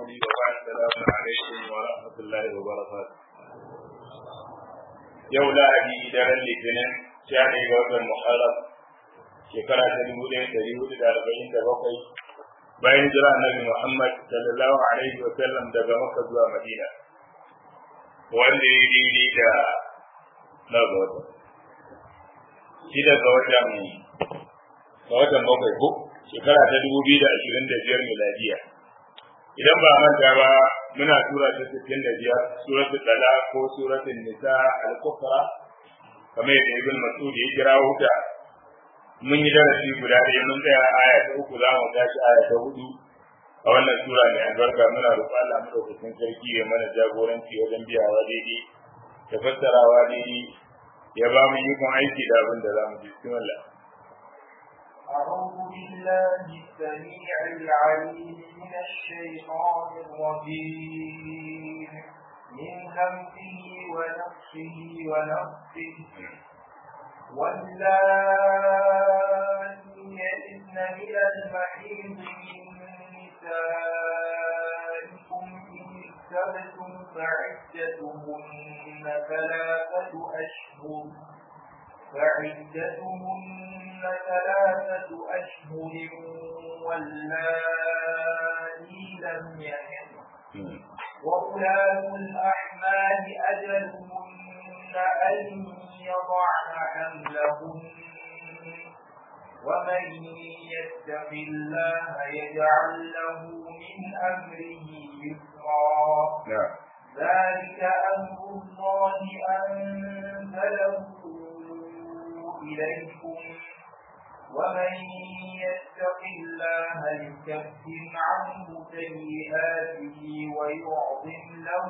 قولي وبعد السلام عليكم ورحمة الله وبركاته يوم لا أبي دار الاثنين شهر وقت المحرم shekara ta dubu ɗaya ɗari hudu da arba'in da bakwai bayan jira annabi Muhammad sallallahu alaihi wa sallam daga Makka zuwa Madina wanda ya daidai da na ga wata shida ga watan ga watan bakwai ko shekara ta dubu biyu da ashirin da biyar miladiya idan ba manta ba muna tura ta sittin da biyar suratul dala ko suratul nisa al-kufra kamar yadda ibn mas'ud ya kira wuta mun yi darasi guda ɗaya mun tsaya aya ta uku za mu tashi aya ta hudu a wannan sura mai albarka muna roƙon Allah madaukakin sarki ya mana jagoranci wajen biyawa daidai da fassarawa daidai ya ba mu ikon aiki da abin da za mu ji bismillah أعوذ بالله السميع العليم من الشيطان الرجيم من همزه ونفسه ونفسه واللائي يئسن من المحيض من نسائكم إن ارتبتم فعدتهن ثلاثة أشهر فعدتهن ثلاثة أشهر واللائي لم يحضن وأولاة الأحمال أجلهن أن يضعن حملهن ومن يتق الله يجعل له من أمره يسرا نعم ذلك أمر الله أنزله إليكم ومن يتق الله يكفر عنه سيئاته ويعظم له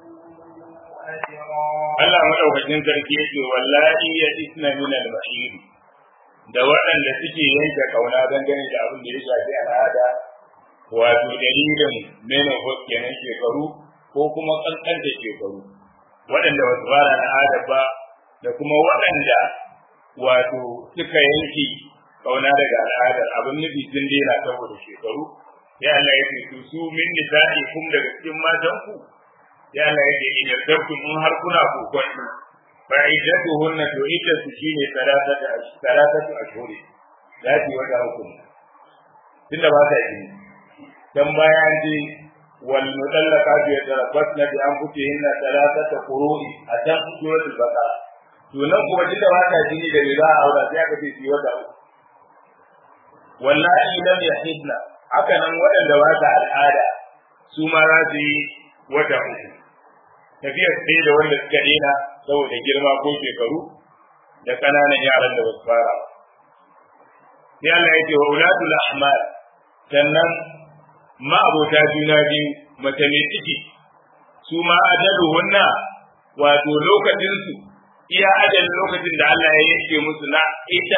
أجرا Allah madaukakin sarki yake wallahi ya isna min al-bahir da waɗanda suke yanke kauna dangane da abin da ya shafi al'ada wato dalilin menopause kenan shekaru ko kuma kankanta shekaru waɗanda ba su fara al'ada ba da kuma waɗanda wato suka yanke kauna daga al'adar abin nufi sun daina saboda shekaru ya Allah ya ce su su min nisa'i kum daga cikin matanku ya Allah yake in yardabtum in har kuna kokon fa iddatuhunna to iddatu shine salatatu salatatu ashhuri zati wata hukum tunda ba ta yi dan bayan ji wal mutallaqatu yatarabbasna bi anfusihinna salatata qurui a can suratul baqara to nan kuma tunda ba ta jini da riba a aura sai aka ce shi wata uku wallahi lam yahidna haka nan waɗanda ba ta al'ada su ma za su yi wata uku tafiyar ɗaya da wanda suka daina saboda girma ko shekaru da ƙananan yaran da basu fara ba. Sai Allah ya ce wa ulatul ahmar sannan ma'abota juna biyu mace mai ciki su ma ajalu hunna wato lokacinsu iya ajalin lokacin da Allah ya yanke musu na ita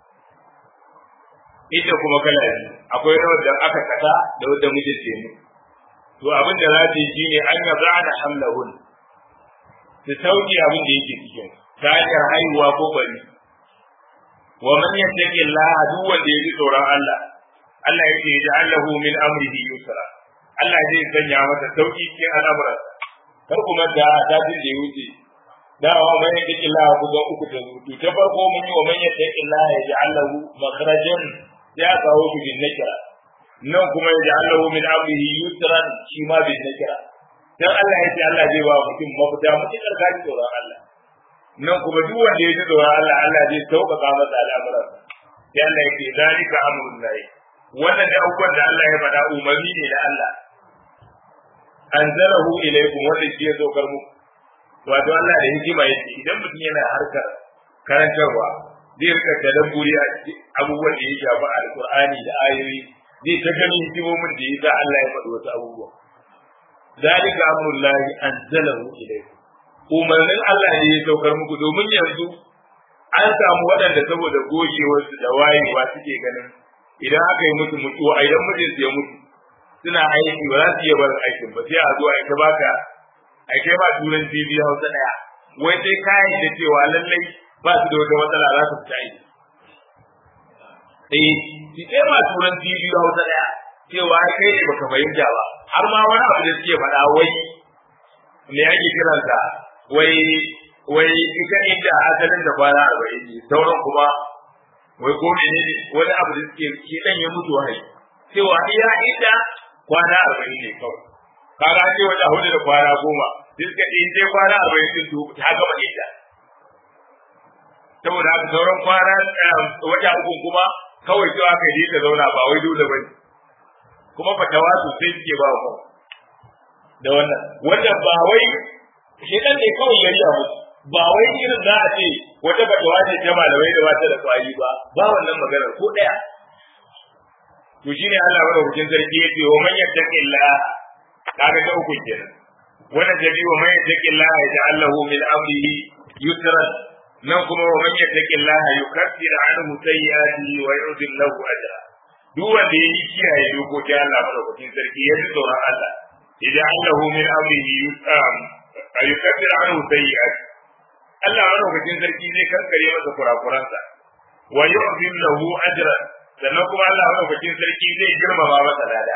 ita kuma kala biyu akwai rawar da aka kasa da wadda mijin ce mu to abin da za ta yi shine an yaza da hamlahun su sauke abin da yake cikin ta hanyar haihuwa ko bari wa man yattaqi Allah duk wanda ya ji tsoron Allah Allah yake ya Allahu min amrihi yusra Allah zai sanya masa sauki cikin al'amuran kar kuma da dajin da ya wuce da wa man yattaqi Allah ku ga uku da zutu ta farko mun yi wa man yattaqi Allah ya ji Allahu makhrajan ya kawo shi bin nakira nan kuma ya ji Allahu min amrihi yusran shi ma bin nakira dan Allah ya ce Allah zai ba mutum mafita mutum ka ji tsoron Allah nan kuma duk wanda ya ji tsoron Allah Allah zai sauƙaƙa masa al'amuran sai Allah ya ce zalika amrun lahi wannan da abubuwan da Allah ya faɗa umarni ne da Allah anzalahu ilaykum wanda shi ya saukar muku wato Allah da hikima yake idan mutum yana harkar karantarwa zai rika tadabburi a abubuwan da ya shafi alqur'ani da ayoyi zai ta gani hikimomin da ya sa Allah ya faɗi wasu abubuwa zalika amrullahi anzalahu ilaykum umarnin Allah ne ya saukar muku domin yanzu an samu waɗanda saboda gogewarsu da wayewa suke ganin idan aka yi musu mutuwa idan mijin ya mutu suna aiki ba za su iya barin aikin ba sai a zo a ita baka a kai ba turan TV Hausa daya wai sai kayan da cewa lallai ba su da wata matsala za su fita aiki eh shi sai ma turan TV Hausa daya cewa ai kai ne baka fahimta ba har ma wani abu da suke faɗa wai me ake kiransa wai wai ita inda asalin da kwana arba'in ne sauran kuma wai ko ne wani abu da suke shi dan ya mutu wahayi cewa iya inda kwana arba'in ne kawai kaga ce wata hudu da kwana goma sai suka ce in dai kwana arba'in din to ta gama inda saboda haka sauran kwana wata uku kuma kawai cewa kai ne ta zauna ba wai dole bane kuma fatawa sosai suke ba ku da wannan wanda ba wai shedan ne kawai ya riya musu ba wai irin za a ce wata fatawa ce ta malamai da ba ta da kwari ba ba wannan maganar ko daya to shine Allah madaukakin sarki ya ce wa man yattaqillah kaga ta uku kenan wannan jabi wa man yattaqillah yaj'alahu min amrihi yusran nan kuma wa man yattaqillah yukaffir anhu sayyi'atihi wa yu'dhil lahu ajra duk wanda ya yi kiyaye dokokin Allah madaukakin sarki ya ji tsoron Allah idan Allahu min amrihi yusam yukaffir anhu sayyi'atihi Allah madaukakin sarki zai kankare masa kurakuransa wa yu'dhil lahu ajra sannan kuma Allah madaukakin sarki zai girmama masa lada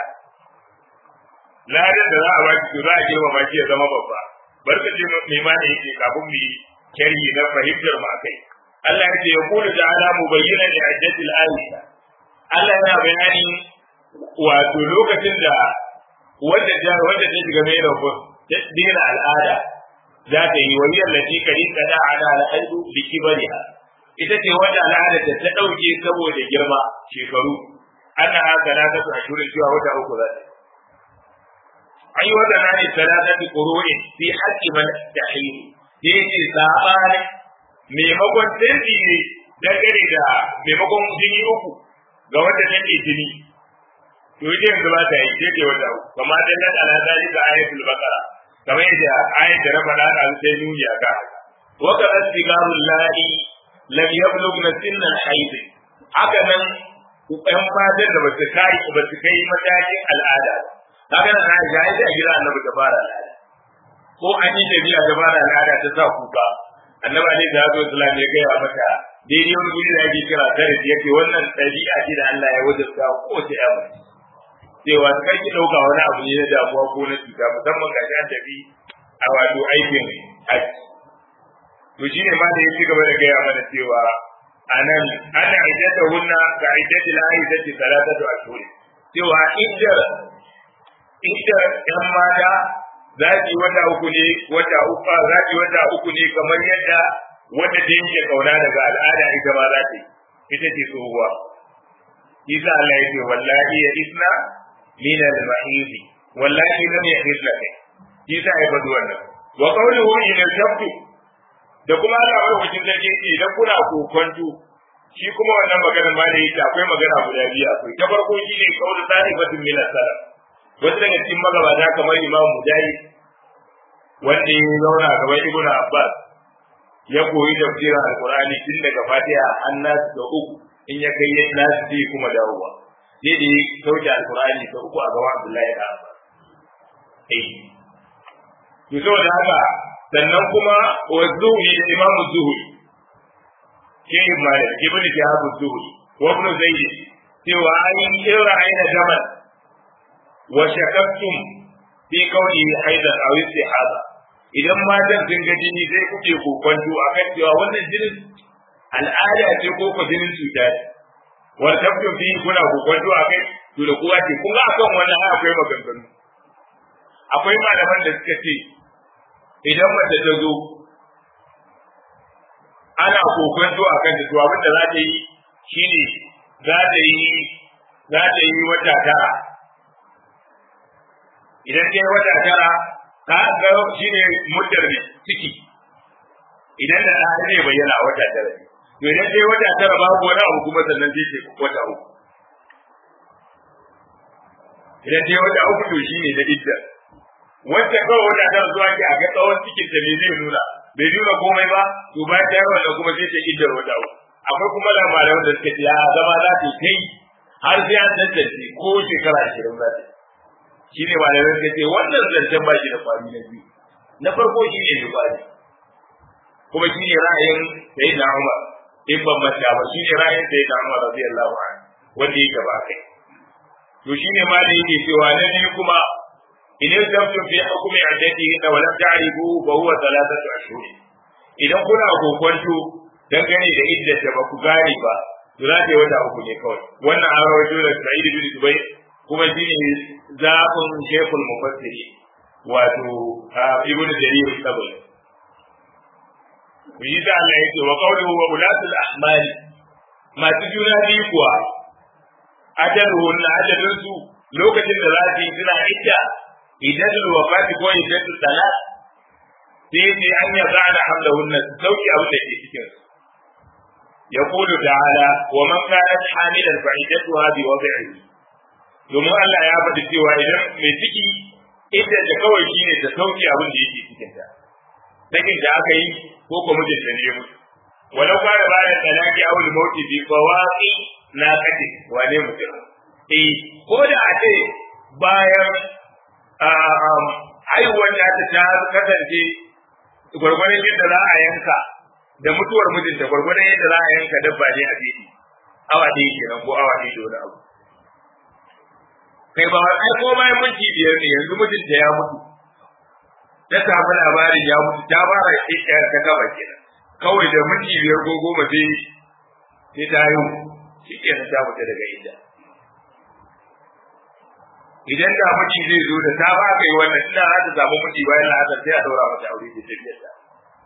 ladan da za a baki to za a girmama shi ya zama babba barka ce mai mana yake kafin mu yi sharhi na fahimtar mu akai Allah ya ce ya kula da ala mubayyana li ajjatil ayata Allah yana bayani wato lokacin da wanda ta wanda ta shiga mai rafu ta dina al'ada za ta yi wani yallaci kari ta da ala al'adu bi kibariha ita ce wanda al'ada ta ta dauke saboda girma shekaru ana haka na ta ashurin cewa wata uku za ta ai wanda na ne salatati qur'in fi haqqi man tahim yace sabani maimakon sirri ne dangane da maimakon jini uku ga wanda take jini to ita yanzu ba ta yi ce ce wata uku kamar dan nan ala dalika ayatul baqara kamar yadda ayat da raba da an sai nuni aka wa ka astigarul la'i lam yablugna sinna al-hayd haka nan ɗan fatan da basu kai basu kai matakin al'ada kaga nan Aisha ai da gida annabi da fara al'ada ko an yi tafiya da fara al'ada ta sa kuka annabi alaihi salatu wasallam ya gaya mata daidai wani guri da ake kira tare da yake wannan ɗabi'a ce da Allah ya wajabta ko ta yawa cewa kai ki dauka wani abu ne na damuwa ko na cuta musamman ga an tafi a wato aikin haji to shine ma da ya ci gaba da gaya mana cewa anan ana aidata hunna ga aidati la aidati salatatu ashhur cewa iddar iddar yan mata za ki wata uku ne wata uku za ki wata uku ne kamar yadda wanda ta yanke kauna daga al'ada ita ma za ta yi ita ce tsohuwa Isa Allah ya ce wallahi ya isna min al-mahid wallahi lam yahid laka Isa ya faɗi wannan wa qawluhu in al-jabtu da kuma Allah ya wuce da ke idan kuna kokonto shi kuma wannan magana ma da yake akwai magana guda biyu akwai ta farko shi ne qawlu salifatun min as-salaf wasu daga cikin magabata kamar Imam Mujahid wanda ya zauna gaban Ibn Abbas ya koyi tafsirin Al-Qur'ani tun daga Fatiha har Nas da uku in ya kai Nas sai kuma dawowa sai da ya sauke Al-Qur'ani ta uku a gaban Abdullahi da Abbas eh to saboda haka sannan kuma wa zuhri da Imam Zuhri Sheikh Malik Ibn Shihab Zuhri wa Ibn Zayd cewa an yi ra'ayin jamal wa shakaktum fi qawli haidan aw istihada idan matan sun ga jini sai kuke kokonto akan cewa wannan jinin al'ada ce ko ko jinin cuta ce wa tabtu fi kuna kokonto akai to da kowa ce kun ga akan wannan har akwai maganganu akwai malaman da suka ce idan mace ta zo ana kokonto akan ta to abin da za ta yi shine za ta yi za ta yi wata tara idan ta yi wata tara ka ga shi ne muddar ne ciki idan da ɗa zai bayyana a wata tara to idan ta yi wata tara babu wani abu kuma sannan zai ce wata uku idan ta yi wata uku to shi ne da idda wacce kawai wata tara zuwa ke a ga tsawon cikin ta me zai nuna bai nuna komai ba to bayan ta yi wannan kuma sai ta iddar wata uku akwai kuma labarai wanda suka ce a zama za ta yi har sai an tantance ko shekara ashirin za ta yi shi ne malamai suka ce wannan zancen ba shi da kwari na biyu na farko shi ne da kwari kuma shi ne ra'ayin sai da Umar in ban manta ba shi ne ra'ayin sai da Umar radiyallahu anhu wanda yake ba kai to shi ne ma da yake cewa na biyu kuma in yusabtu fi hukmi iddatihi wa lam ta'rifu fa huwa thalathatu ashhur idan kuna kokonto dangane da iddata ba ku gane ba to za ta yi wata uku ne kawai wannan an rawaito da Sa'id bin Dubai kuma shi ne zaɓin Sheikhul Mufassiri wato Ibn Jarir Sabari ku yi da Allah yake wa qawluhu wa ulatul ahmali masu juna biyu kuwa ajaluhun na ajalin su lokacin da za su yi suna idda idan wafati ko idan salat sai sai an ya zana hamlahunna su sauki abin da ke cikin su يقول تعالى ومن كانت حاملا فعدتها بوضعه domin Allah ya faɗi cewa idan mai ciki ita da kawai shi ne ta sauke abin da yake cikin ta sakin da aka yi ko ko mijin da ne mutu walau ba da bayan talaki aw al mauti bi fawaqi na kati wane mutum eh ko da a ce bayan haihuwar ta ta kasance gwargwaron yadda za a yanka da mutuwar mijinta gwargwadon yadda za a yanka dabba ne a fili awa ɗaya kenan ko awa ɗaya da wani abu kai ba ai ko bayan minti biyar ne yanzu mijinta ya mutu ta samu labarin ya mutu ta fara ɗaya ta gaba kenan kawai da minti biyar ko goma sai sai ta yi shi kenan ta fita daga inda idan da miji zai zo da ta ba kai wannan ina za ta samu miji bayan la'asar sai a daura mata aure da tafiyar ta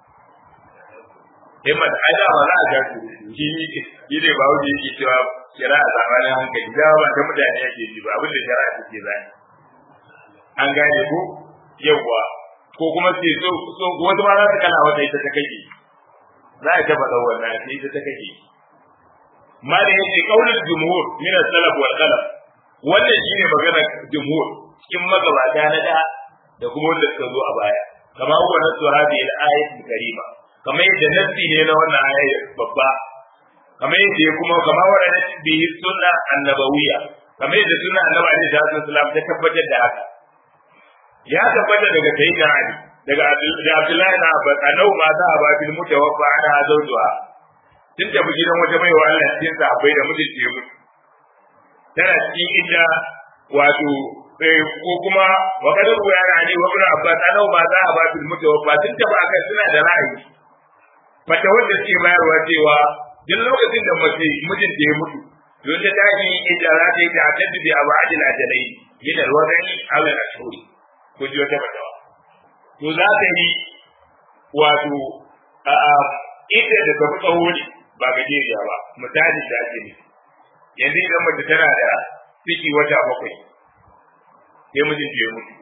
himmat ai da ba za a ga su shi shi ne ba wuce yake cewa kira a zamanin hankali da ba ta mutane yake ji ba abin da shari'a take zai an gane ko yawa ko kuma sai so so wasu ma za su kana wata ita ta kake za a taba da wannan sai ita ta kake ma da yake kaulul jumhur min as-salaf wal khalaf wannan shine magana jumhur cikin magabata na da da kuma wanda suka zo a baya kama huwa nasu hadhihi al-ayat karima kamar yadda nassi ne na wannan ayar babba kamar yadda ya kuma kama wadda bi sunna annabawiya kamar yadda sunna annabi alaihi salatu wasallam ta tabbatar da haka ya tabbata daga sayyidina ali daga abdullahi na abbas annabi ma za a ba bil mutawaffa ana zawjuha tun tafi gidan wata baiwa Allah cikin sahabbai da mijinta ya mutu tana cikin inda wato ko kuma wa kadar ya ali wa ibn abbas annabi ma za a ba bil mutawaffa tun tafi akan suna da ra'ayi mata wanda suke bayarwa cewa duk lokacin da mace mijinta ya mutu don ta tashi ita za ta yi ta haddadu bi abu ajil ajalai yana wadani ala ashuri ko ji wata fatawa to za ta yi wato ita da tafi tsawo ne ba gajeriya ba misali da ake ne yanzu idan mace tana da ciki wata bakwai sai mijinta ya mutu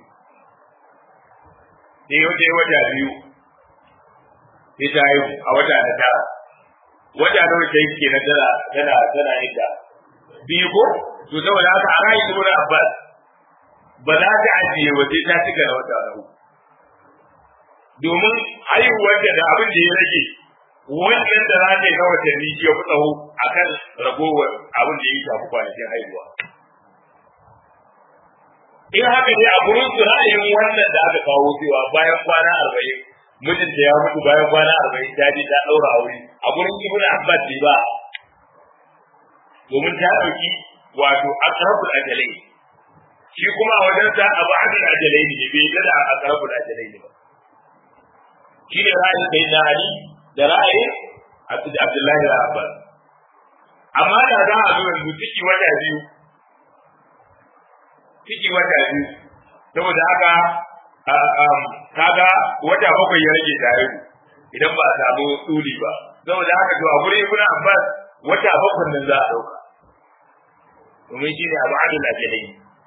sai wata wata biyu sai ta haihu a wata na tara wata na wata yake na tara tana tana inda biyu ko to saboda haka a rayu ibn Abbas ba za ta ajiye wa sai ta cika na wata na domin haihuwar da abin da ya rage wannan da za ta yi na watanni ya fi tsawo a kan ragowar abin da ya shafi kwanakin haihuwa in haka ne a gurin su ra'ayin wannan da aka kawo cewa bayan kwana arba'in mijinta ya mutu bayan kwana arba'in ta je ta ɗaura aure a gurin ibn abbas ne ba domin ta ɗauki wato aqrabul ajalai shi kuma a wajen sa abu adil ajalai ne bai da aqrabul ajalai ne ba shi ne ra'ayin sai na ali da ra'ayin abdullahi da abbas amma da za a zo yanzu ciki wata biyu ciki wata biyu saboda haka kaga wata bakwai ya rage tare idan ba a samu tsuli ba saboda haka to a gurin ibn abbas wata bakwai nan za a dauka domin shi ne abu adil ajalai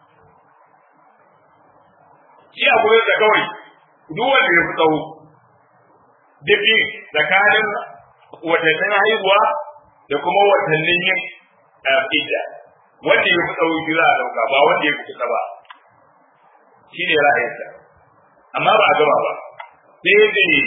shi a gurin da kawai duk wanda ya fi tsawo duk tsakanin watannin haihuwa da kuma watannin yin idda wanda ya fi tsawo shi za a dauka ba wanda ya fi kusa ba shi ne ra'ayinsa amma ba a gama ba sai dai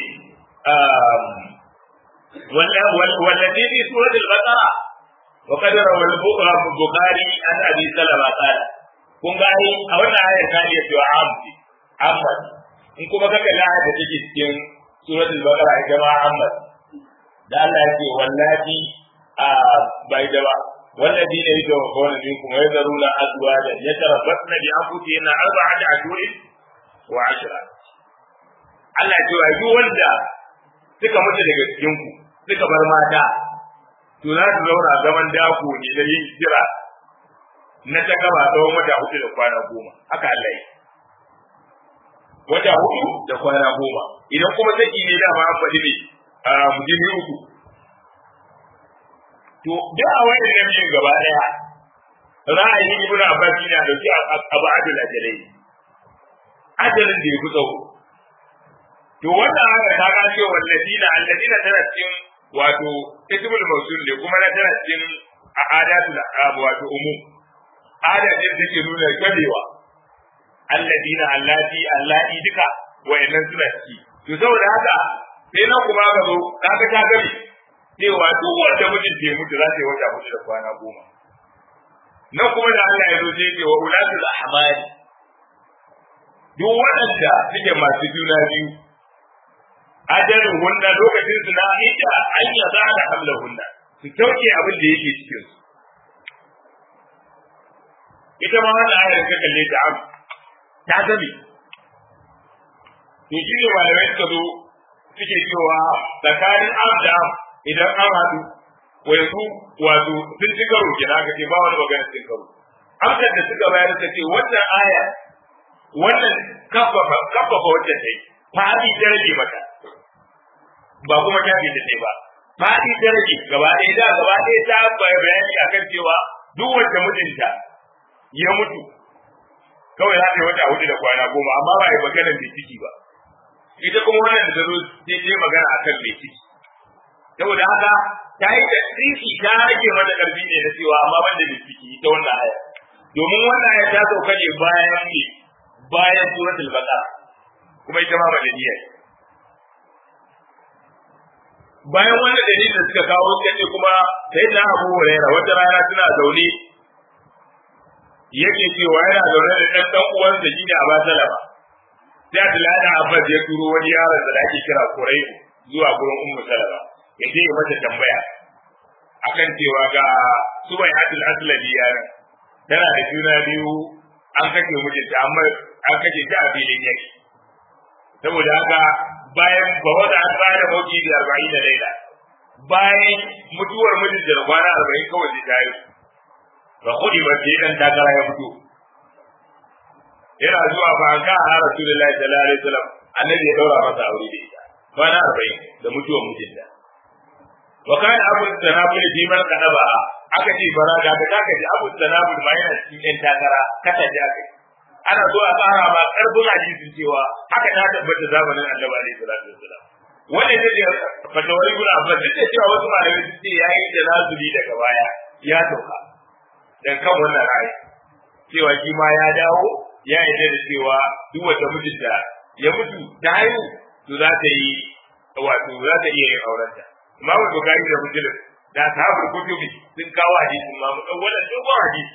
والذي في سورة البقرة وقد روى البخاري عن أبي سلمة قال kun ga ai a wannan ayar ta iya cewa amsi Ahmad in kuma ka kalli ayar da take cikin suratul baqara ita ma Ahmad da Allah yake wallahi a bai da ba والذين يتوفون منكم ويذرون أزواجا يتربصن بأنفسهن أربعة أشهر wa ashra Allah ya ce wa duk wanda suka mutu daga cikin ku suka bar mata to za su zauna zaman dako ne da yin jira na ta gaba tsawon wata hudu da kwana goma haka Allah yi wata hudu da kwana goma idan kuma saki ne da ma an faɗi ne a mujimi uku to da a wani da biyun gaba daya ra'ayin ibnu abbas ne a dauki abu adul ajalai ajalin da ya fi tsawo to wannan haka ta ga cewa walladina alladina tana cikin wato ismul mawsul ne kuma na tana cikin adatul wato umum adatin da ke nuna gabewa alladina allati allati duka wayannan suna ciki to saboda haka sai nan kuma ka zo kaga ta gabe cewa duk wanda mijin ke mutu za ta yi wata mutu da kwana goma nan kuma da Allah ya zo sai ce wa ulatul ahmali duk waɗanda suke masu juna biyu ajalin hunna lokacin su na ita an ya za da hamla hunna su kyauke abin da yake cikin su ita ma wannan ayar ka kalle ta am ta gabe to shi ne malamai suka zo suke cewa tsakanin am da am idan an haɗu wa yanzu wato sun ci karo kenan aka ce ba wani magana cin karo amsar da suka bayar ta ce wannan aya wannan kafafa kafafa wacce ta yi fadi ta rage mata ba kuma ta bi ta ba fadi ta rage gaba ɗaya da gaba ɗaya ta bayani akan cewa duk wacce mijinta ya mutu kawai za ta yi wata hudu da kwana goma amma ba a yi maganar mai ciki ba ita kuma wannan da ta zo sai ta magana akan mai ciki saboda haka ta yi da tsiki ta rage mata karfi ne na cewa amma ban da mai ciki ita wannan aya domin wannan aya ta sauka ne bayan ne bayan suratul baqara kuma ita ma madaniya ce bayan wannan dalilin da suka kawo suka ce kuma sai da Abu Hurairah wata rana suna zaune yake cewa yana zaune da ɗan ɗan uwansa shine Abu Salama sai Abdullahi da Abbas ya turo wani yaron da ake kira Quraibu zuwa gurin Ummu Salama ya je ya mata tambaya akan cewa ga Subaihatul Aslami yaron tana da juna biyu an kashe mijinta amma an kashe ta a filin yaki saboda haka bayan ba wata an tsara mauki da arba'in da laila bayan mutuwar mijin da kwana arba'in kawai zai tayi ba kudi ba sai dan takara ya fito yana zuwa ba an ka a rasulullahi sallallahu alaihi wasallam annabi ya daura masa aure da ita kwana arba'in da mutuwar mijinta wa kana abu tanabul fi man qadaba aka ce bara da ka taka ji abu tanabul ma yana cikin yan takara kata ji aka ana zo a tsara ba karbin hadisin cewa haka ta tabbata zamanin annabi alaihi salatu wasalam wanda ya ce fatawar ibn abbas duk da cewa wasu malamai sun ce yayi da nazuli daga baya ya sauka dan kan wannan ra'ayi cewa shi ma ya dawo ya yarda da cewa duk wata mijinta ya mutu ta haihu to za ta yi wato za ta iya yin aurenta imamu bukari da muslim da sahabul kutubi sun kawo hadisin ma mu wannan dogon hadisi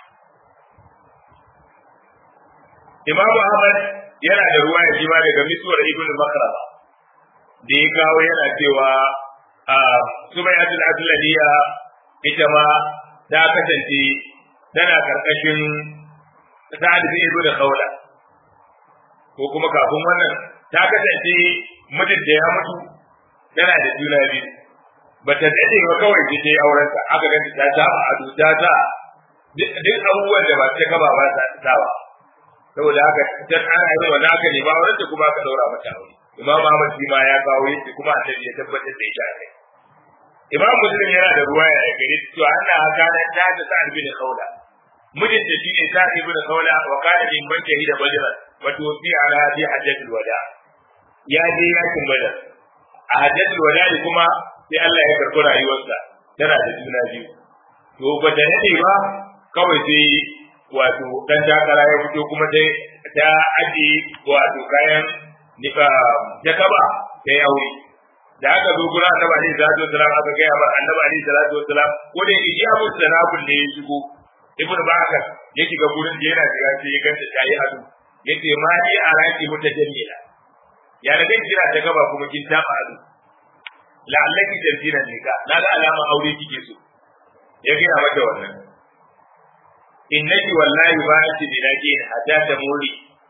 Imam Ahmad yana da ruwa ya jima daga misuwar Ibn Makrama da ya kawo yana cewa Sumayyatul Aslaniya ita ma ta kasance tana karkashin Sa'ad bin Ibn Khawla ko kuma kafin wannan ta kasance mijin da ya mutu tana da juna biyu bata dade ba kawai ta yi aurenta aka ganta ta ta ado ta ta duk abubuwan da ba ta gaba ba ta tsawa saboda haka dan ana yi wa naka ne ba wanda kuma ka daura mata aure imam Ahmad shi ma ya kawo yace kuma annabi ya tabbatar da ita kai imam muslim yana da ruwaya da gare to Allah haka nan ta ta sa'ad bin khawla mijin da shi ne sa'ad bin khawla wa kana min man shahida badran wa tuwfi ala bi hajjatul wada ya je yakin badar a hajjatul wada kuma sai Allah ya karɓi rayuwarsa tana da juna biyu to ba ta nade ba kawai sai wato dan takara ya fito kuma dai ta aje wato kayan nika jakaba ta yi aure da aka zo gurin annabi alaihi salatu wasalam aka gaya mar annabi alaihi salatu wasalam ko da yake ya musu sanabul ne ya shigo ibnu bakar ya shiga gurin da yana shiga sai ya ganta ta yi ado yace ma ni a raki mutajallila ya da dai kira ta gaba kuma kin taba ado la'allaki tantina nika naga alama aure kike so ya gaya mata wannan innaki wallahi ba ki bilaki hatta ta muri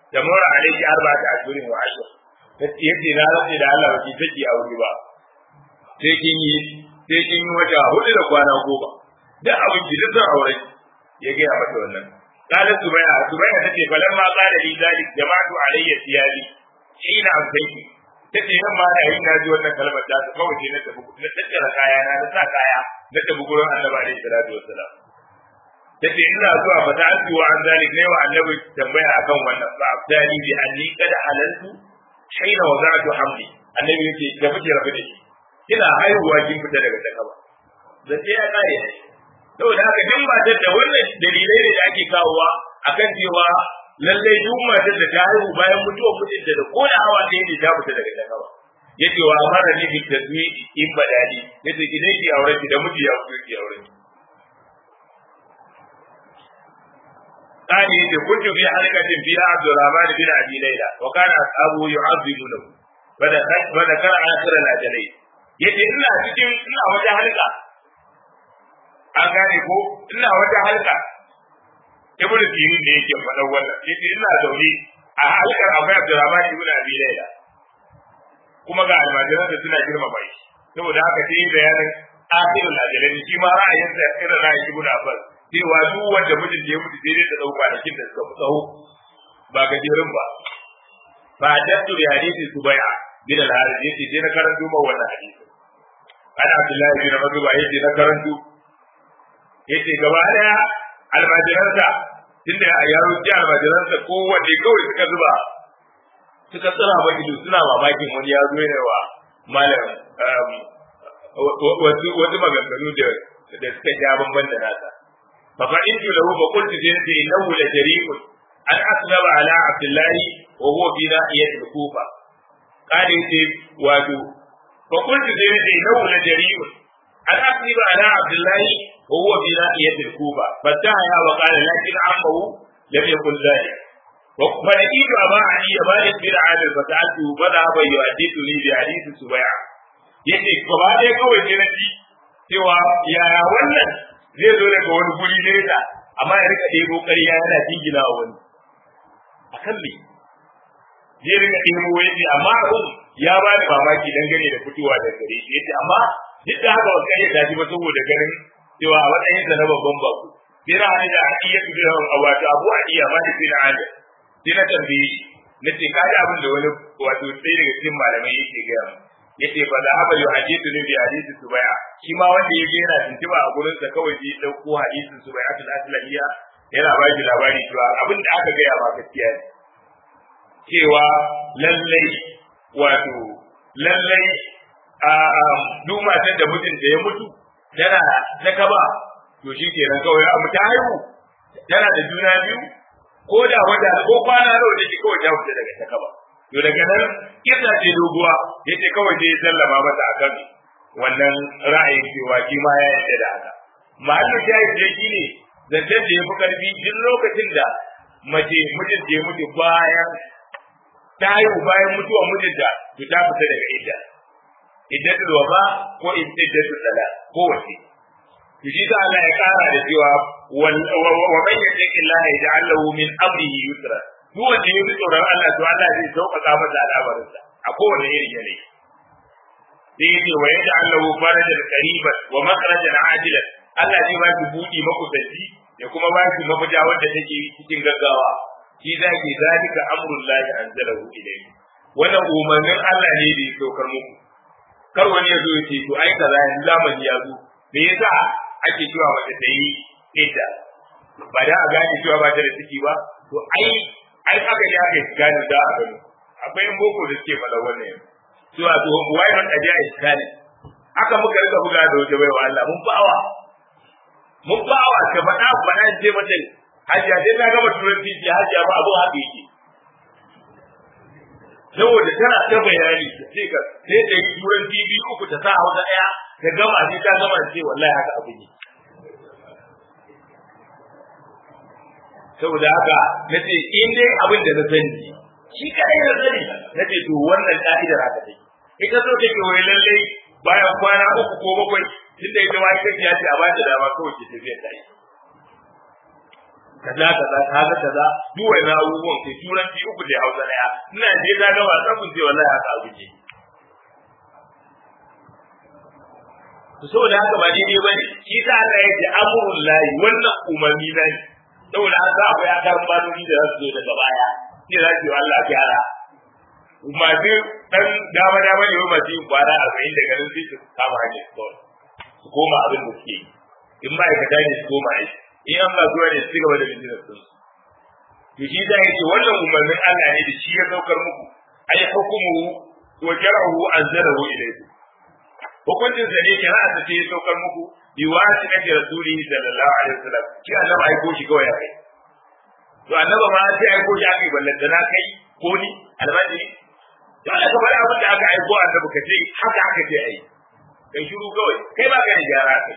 da mura alaihi arba'ata ashhurin wa ashr yace na rantsi da Allah baki take aure ba sai kin yi sai kin yi wata hudu da kwana goma da abin ki duk aure ya ga mata wannan qala subaya subaya tace falamma qala li zalik jama'tu alayya thiyabi ina amsaiki tace nan ma da yin naji wannan kalmar ta ta kawai na tafi na tattara kaya na na sa kaya na tafi gurin annabi alaihi salatu wassalam tace ina zuwa fa ta wa an zalik ne wa annabi tambaya akan wannan fa abdani bi anni kada halaltu haina wada'tu hamli annabi yake da fice rabu da shi kina haihuwa kin fita daga takaba da sai ya kare saboda haka duk matar da wannan dalilai ne da ake kawowa akan cewa lallai duk matar da ta haihu bayan mutuwar mijinta da ko da hawa ɗaya ne ta fita daga takaba yace wa amara ni bi tazwi in badali yace ki dai ki aure ki da miji ya fito ki aure قال يجي كنت في حلقة فيها عبد الرحمن بن أبي ليلى وكان أصحابه يعظمونه فذكر آخر الأجلين yace ina cikin ina wata halka an gane ko ina wata halka ibnu sirin da yake faɗa wannan yace ina zaune a halkar akwai abdurrahman ibn abi layla kuma ga almajiran da suna girmama shi saboda haka sai bayanin akhirul ajalin shi ma ra'ayin sa irin ra'ayin ibnu abbas cewa duk wanda mijin da ya mutu sai dai ta dauka da kin da suka fi tsawo ba gajerun ba ba dattu da hadisi subai'a bin al-harith yace sai na karanto ma wannan hadisi ana abdullahi bin mazuba yace na karanto yace gaba daya almajiransa tunda a yaro ji almajiransa kowanne kawai suka zuba suka tsira ba ido suna mamakin wani ya zo yana wa malam wasu wasu maganganu da da suka ja bamban da nasa fa fa in ju lahu fa qultu jinati innahu la jari'un an aslama ala abdullahi wa huwa fi nahiyati al-kufa qala yace wato fa qultu jinati innahu la jari'un an aslama ala abdullahi wa huwa fi nahiyati al-kufa fataha wa qala lakin ammahu lam yakun dhalik فلقيت أبا علي مالك بن عامر فسألته فذهب يحدثني بحديث سبيعة yace gaba ɗaya kawai sai na ji cewa yaya wannan zai zo daga wani guri nesa amma ya rika ɗebo ƙarya yana jingina wa wani a kan me zai rika ɗebo yace amma abin ya ba da mamaki dangane da fitowa da gare shi yace amma duk da haka ba ƙarya ta ji ba saboda ganin cewa a matsayin sa na babban bako sai na hannun da iya su da wato abu a iya ma da sai na hannun sai na tambaye shi na ce ka abin da wani wato sai daga cikin malamai yake gaya mu yace fa da haba yuhadithu ni bi hadisi subaya shi ma wanda ya je yana tuntuba a gurin sa kawai sai dauko hadisin subaya atul aslamiyya yana ba shi labari cewa abin da aka gaya ma gaskiya ne cewa lallai wato lallai a duk matan da mijinta ya mutu tana ta kaba to shi kenan kawai abu ta haihu tana da juna biyu ko da wata ko kwana nawa take kawai ta fita daga takaba to daga nan kisa ce doguwa yace kawai sai sallama mata akan wannan ra'ayin cewa shi ma ya yarda da haka mahallu shayi da shi ne zancen da ya fi karfi duk lokacin da mace mijin da ya mutu bayan ta haihu bayan mutuwar mijinta to ta fita daga idda iddatul wafa ko iddatul sala ko wace to shi ta Allah ya kara da cewa wa man yattaqi Allah yaj'al lahu min amrihi yusra duk wanda ya bi tsoron Allah to Allah zai sauƙaƙa masa al'amarinsa a kowane irin yanayi sai yace wa yaj'al lahu farajan qariban wa makhrajan ajilan Allah zai ba shi budi makusanci ya kuma ba shi mafita wanda take cikin gaggawa shi zaki zalika amrullahi anzalahu ilayhi wannan umarnin Allah ne da ya saukar muku kar wani ya zo ya ce to ai kaza yanzu zamani ya zo me yasa ake cewa mace ta yi idda ba da a gane cewa ba ta da ciki ba to ai ai aka ji aka gane da a gano akwai yan boko da suke faɗa wannan yanzu cewa to why not aje a iskani aka muka rika buga da wata baiwa Allah mun bawa mun bawa ka faɗa faɗa ce mata hajiya sai na gama turanci ce hajiya ba abu haka yake saboda tana ta bayani sai ka sai da turanci biyu uku ta sa hausa ɗaya ta gama sai ta gama ce wallahi haka abu ne saboda haka na ce in dai abin da na sani shi kadai na sani na ce to wannan ka'idar haka take ita so take wai lallai bayan kwana uku ko bakwai tun da ita ma ita ya ce a ba ta dama kawai ke tafiya ta yi kaza kaza kaza kaza duk wannan abubuwan kai turanci uku da hausa daya ina je ga ga wasa kun ce wallahi haka abu ke to saboda haka ba daidai bane shi ta Allah ya ce amrul lahi wannan umarni na ne saboda haka akwai akarin maloli da za su zo daga baya sai za su yi Allah gyara masu dan dama dama ne masu yin kwana arba'in da ganin sai su kama hanyar kawai su koma abin da suke yi in ma'aikata ne su koma aiki in an ba zuwa ne su gaba da business din to shi da yake wannan umarnin Allah ne da shi ya saukar muku ai hukumu wa jar'uhu anzalahu ilaykum hukuncin sa ne kira ta ce ya saukar muku bi wasi kake rasulihi sallallahu alaihi wasallam shi Allah ai ko shi kawai ya kai to annaba ma sai ai ko shi aka yi ballanta na kai ko ni almajiri to Allah ka faɗa abin da aka aiko annabi ka ce haka aka ce ai kai shiru kawai kai ba ka da gyara kai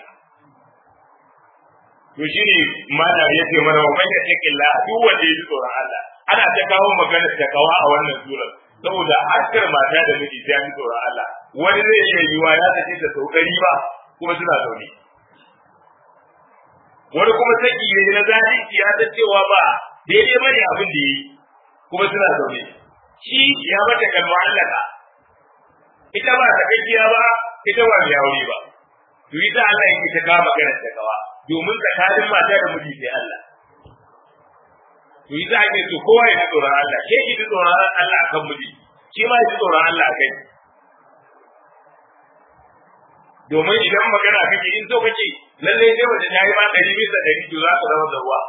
to shine malam yace mana wa man yattaqilla duk wanda ya ji tsoron Allah ana ta kawo magana ta kawa a wannan surar saboda hakkar mata da miji ta ji tsoron Allah wani zai iya yiwa ya tace ta saukari ba kuma suna zaune wani kuma saki ne na zalunci ya ta cewa ba daidai bane abin da yi kuma suna zaune shi ya mata kalma Allah ka ita ba ta gajiya ba ita ba mai aure ba to ita Allah yake ta kawo magana ta kawa domin tsakanin mata da miji sai Allah to ita ake so kowa ya ji tsoron Allah ke ki ji tsoron Allah akan miji shi ma ya ji tsoron Allah akai domin idan magana kake in so kake lalle sai wace ta yi ma ɗari bisa ɗari to za ka zama da ruwa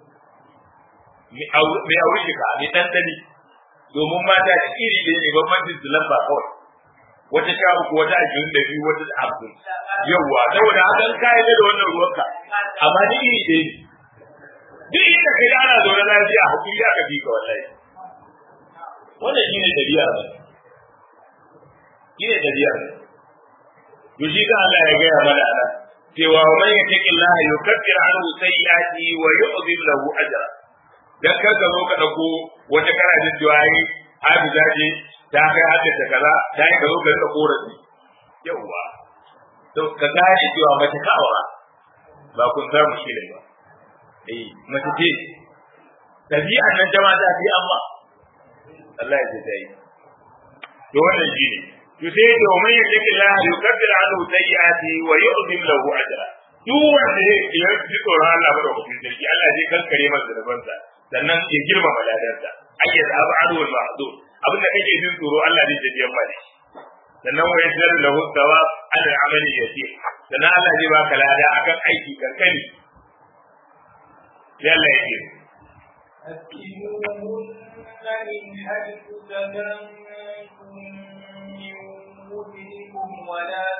mai aure shi ka mai ɗanɗani domin mata da iri ɗaya ne bambancin su lamba kawai wata sha uku wata ashirin da biyu wata hamsin yawwa saboda haka an kayan da wannan ruwanka amma ni iri ɗaya ne duk inda kai ana zaune lafiya hakuri aka fi ka wallahi wannan shi ne ɗabi'a ne shi ne ɗabi'a ne to shi ka Allah ya gaya mana ana cewa wa man yattaqi Allah yukaffir anhu sayyi'ati wa yu'zim lahu ajra dan kar ka zo ka dauko wata kana jin jawayi hafiza ce ta kai hadda kaza ta yi ka zo ka rika korafi yawwa to ka gane cewa mace ka aura ba kun samu shi ne ba eh mace ce tabi'an nan jama'a ta fi amma Allah ya ce ta yi to wannan shi ne to sai da man yake Allah yukaffir anhu sayyi'ati wa yu'zim lahu ajra duk wanda ya ji tsoron Allah ba da hukun sarki Allah zai kankare masa zabansa sannan ya girma maladarsa ayyad ab'adu wal mahdud abin da kake jin tsoro Allah zai tafi yamma da shi sannan wa yasir lahu thawab ala al-amali yasir sannan Allah zai baka lada akan aiki kankani sai Allah ya ce أسكنوهن من حيث سكنتم من وجدكم ولا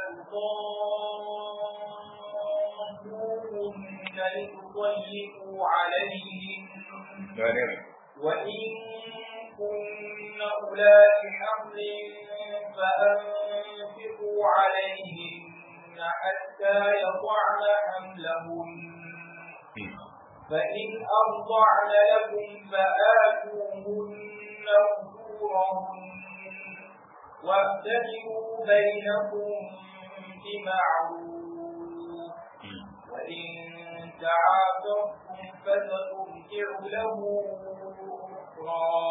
تضاروهن لتضيقوا عليهم وإن كن أولاد حمل فأنفقوا عليهن حتى يضعن حملهن فإن أرضعن لكم فآتوهن أجورهن واعتدلوا بينكم بمعروف وإن تعاطفتم فترجع له أخرى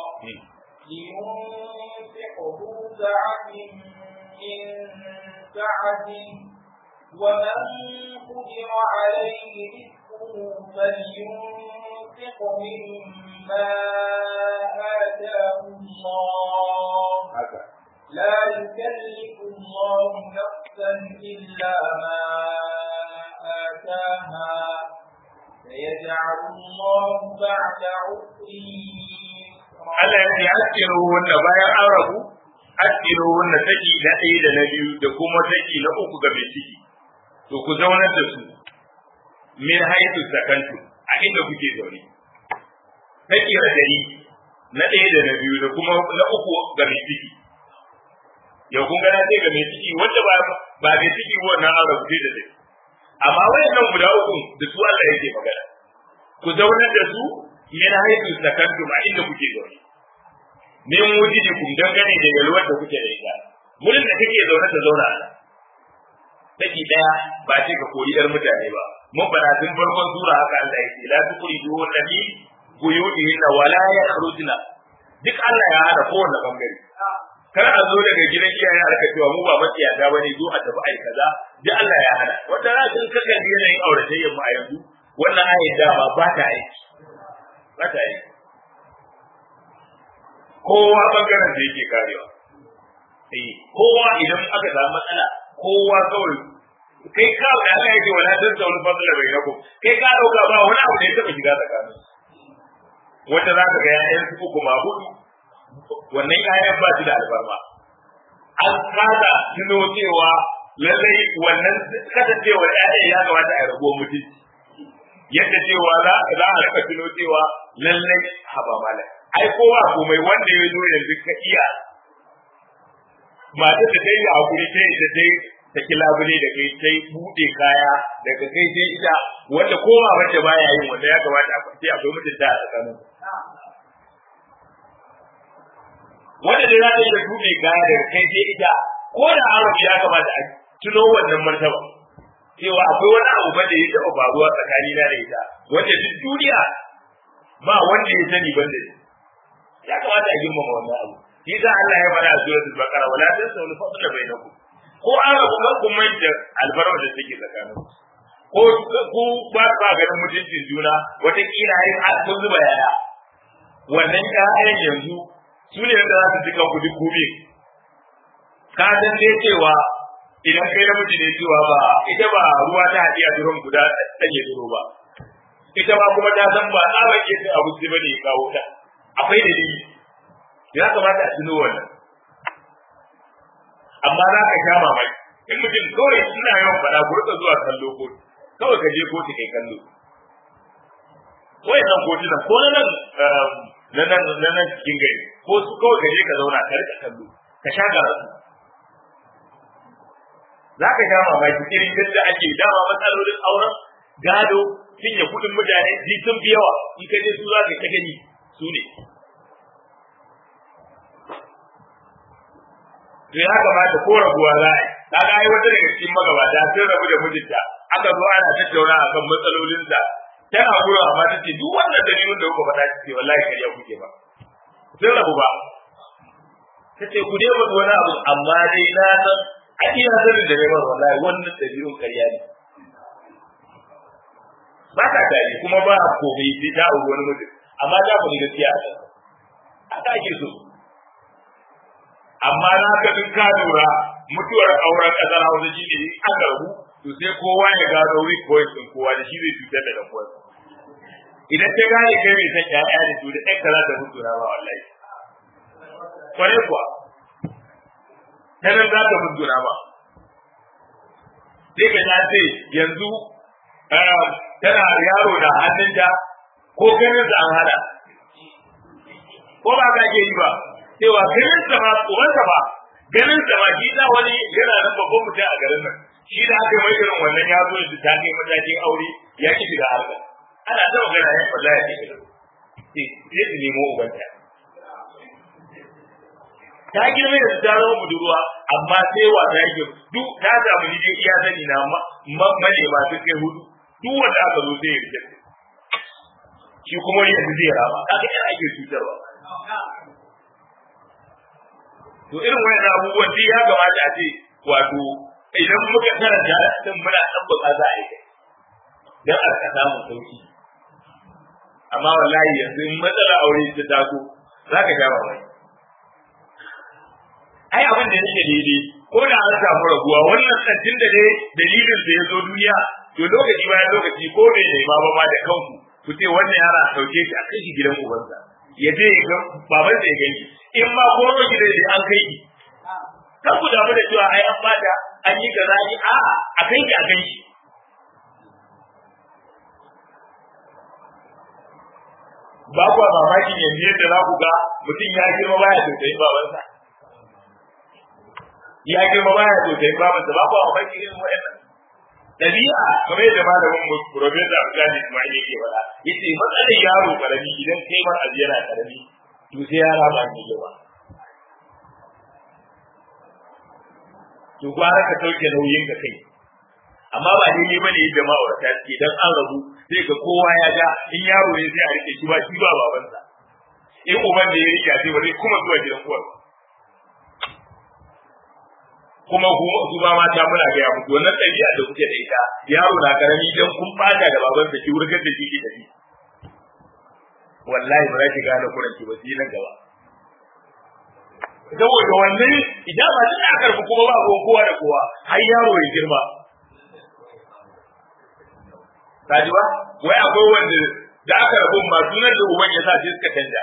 لينفق ذو سعة من سعته ومن قدر عليه رزقه فلينفق مما آتاه الله لا يكلف الله نفسا إلا ما آتاها سيجعل الله بعد عسر Allah ya ce askiru wanda bayan an rabu askiru wanda saki na ɗaya da na biyu da kuma saki na uku ga mai ciki to ku zaunar da su min haitu sakantu a inda kuke zaune saki radari na ɗaya da na biyu da kuma na uku ga mai ciki yau kun gana sai ga mai ciki wanda ba ba mai ciki wannan an rabu sai da dai amma wayannan guda uku da su Allah yake magana ku zaunar da su min haitu sakantu a inda kuke zaune min wujidikum dangane da yalwar da kuke da ita wurin da kake zaune ta zauna a nan saki daya ba ce ka koyi yar mutane ba mun fara tun farkon sura haka Allah yake la tuqridu nabi buyutihin wala yakhrujna duk Allah ya hada kowanne bangare kar a zo daga gidan iyaye a rika cewa mu ba matsiyata bane zo a tafi ai kaza duk Allah ya hada wanda za ka kaka yanayin auratayyar mu a yanzu wannan ayat dama ba ta aiki ba ta aiki kowa bangaren da yake karewa eh kowa idan aka samu matsala kowa kawai kai ka da Allah yake wala dan zaul fadla bainakum kai ka dauka ba wani abu da ya taba shiga tsakanin wata za ka ga yayan su uku ma hudu wannan yayan ba su da albarma an kada tuno cewa lallai wannan kasancewa yayan ya kamata a rabuwar mutunci yadda cewa za a rika tuno cewa lallai haba malam ai kowa komai wanda ya zo yanzu ka iya mata da ta yi hakuri ta yi da ta yi ta ki labule da kai ta yi buɗe kaya daga kai sai ita wanda kowa wanda baya yin wanda ya kamata a kwanci akwai mutunta a tsakanin wanda da za ta yi da buɗe kaya daga kai sai ita ko da arabi ya kamata a tuno wannan martaba cewa akwai wani abu ba da ya taɓa faruwa tsakanina da ita wanda duk duniya ba wanda ya sani ban da ya kamata a girmama wannan abu shi sa Allah ya fara a suratul baqara wala tansaw al-fadla bainakum ko an rabu kan kun manta albarma da take tsakanin ko ku ba ba ganin mutuncin juna wata kila ai har kun zuba yaya wannan ƴaƴan yanzu su ne da za su cika ku duk gobe ka san dai cewa idan kai namiji ne cewa ba ita ba ruwa ta haɗi a duron guda ɗanye duro ba ita ba kuma ta san ba tsabar ke abu sai bane ya kawo ta akwai dalili ya kamata a tuno wannan amma za ka sha mamaki in mutum kawai suna yawan faɗa ku rika zuwa kallo ko kawai ka je kotu kai kallo wai nan kotunan ko na nan na nan na nan cikin gari ko su kawai ka je ka zauna ka rika kallo ka sha karatu za ka sha mamaki irin yadda ake dama matsalolin auren gado cinye kuɗin mutane ji sun fi yawa in ka je su za ka ta gani su ne to ya kamata ko rabuwa za a yi kaga ai wata daga cikin magabata sun rabu da mijinta aka zo ana tattauna akan matsalolinsa tana gurin amma ta ce duk wannan dalilin da kuka faɗa ce wallahi kariya kuke ba sun rabu ba ta ce ku dai mutu wani abu amma dai na san a iya sanin da neman wallahi wannan dalilin kariya ne ba ta tare kuma ba komai sai ta auri wani mutum amma za ku ni gaskiya a can haka ake so amma na ka duk ka lura mutuwar auren kasar hausa shi ne an garbu to sai kowa ya gano weak point din kowa da shi zai cutar da dan uwansa idan ta gane kai mai san ƴaƴa da su da ɗan kaza da mutu na ba wallahi kwarai kuwa ta nan za ta mutu na ba sai ka ta ce yanzu tana yaro da hannunta ko ganin sa an hada ko ba ka ke yi ba cewa ganin sa ba tsoron sa ba ganin sa ba shi da wani yana nan babban mutum a garin nan shi da aka mai irin wannan ya zo da ta kai matakin aure ya ki shiga harka ana ta magana ya falla ya shiga sai sai su nemo ubanta ta girme da ta zama budurwa amma sai wasa yake duk ta samu ni dai iya sani na manema su kai hudu duk wanda aka zo sai ya rike shi kuma yanzu zai rama kaga ina ake cutarwa to irin wannan abubuwan duk ya kamata a ce wato idan muka karanta din muna tabbata za a yi dan a ka samu sauki amma wallahi yanzu in matsala aure ta taso za ka ja mamaki ai abin da yake daidai ko da an samu raguwa wannan tsantin da dai dalilin da ya zo duniya to lokaci bayan lokaci ko bai nema ba ma da kanku ku ce wannan yara a sauke shi a kai shi gidan ubansa ya je ya ga babansa ya gani in ma ko gidan da an kai ki kan ku damu da cewa ai an bada an yi kaza ni a a kai ki a kai shi ba ku mamaki yanzu yadda za ku ga mutum ya girma baya tausayin babansa ya girma baya tausayin babansa ba ku mamaki irin wa'annan dabi'a kamar yadda malamin mu professor Abdullah Ismail yake faɗa yace matsalar yaro karami idan kai ma abu yana karami to sai yara ba ne yawa to gwara ka sauke nauyin ka kai amma ba daidai bane yadda ma'aurata suke dan an rabu sai ga kowa ya ga in yaro ne sai a rike shi ba shi ba babansa in uban da ya rike sai ba zai kuma zuwa gidan uwar kuma su ba mata muna ga ya mutu wannan ɗabi'a da kuke da ita yaro na karami dan kun bata da babansa ki wurgar da shi ki tafi wallahi ba za ki gane kuranki ba sai nan gaba saboda wannan idan ba tana karbi kuma ba ko kowa da kowa har yaro ya girma kaji ba wai akwai wanda da aka rabu ma sunan da uban ya sa sai suka canja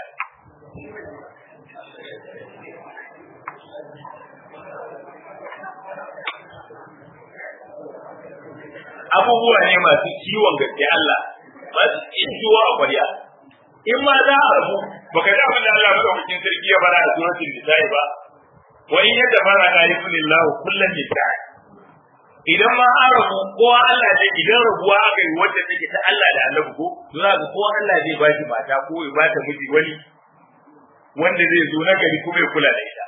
abubuwa ne masu ciwon gaske Allah masu cin ciwo a kwarya in ma za a rabu baka ji abin da Allah madaukakin sarki ya bara a suratul nisa'i ba wa in yadda fara ka yi kulillahu kullum nisa'i idan ma an rabu kowa Allah ne idan rabuwa aka yi wanda take ta Allah da Allah ko to za ka kowa Allah zai ba shi mata ko ya ba ta miji wani wanda zai zo na gari kuma ya kula da ita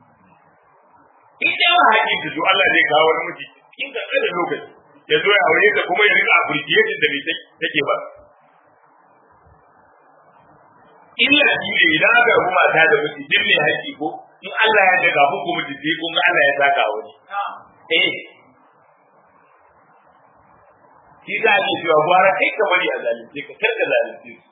idan ba haƙi ta zo Allah zai kawo wani miji in ka kada lokaci ya zo ya aure ta kuma ya rika appreciation da bai take ba illa shi ne idan aka rabu mata da miji din ne haƙi ko in Allah ya daga muku miji sai kun ga Allah ya saka wani eh shi za a cewa gwara kai ka bari a zalunce ka kar ka zalunce su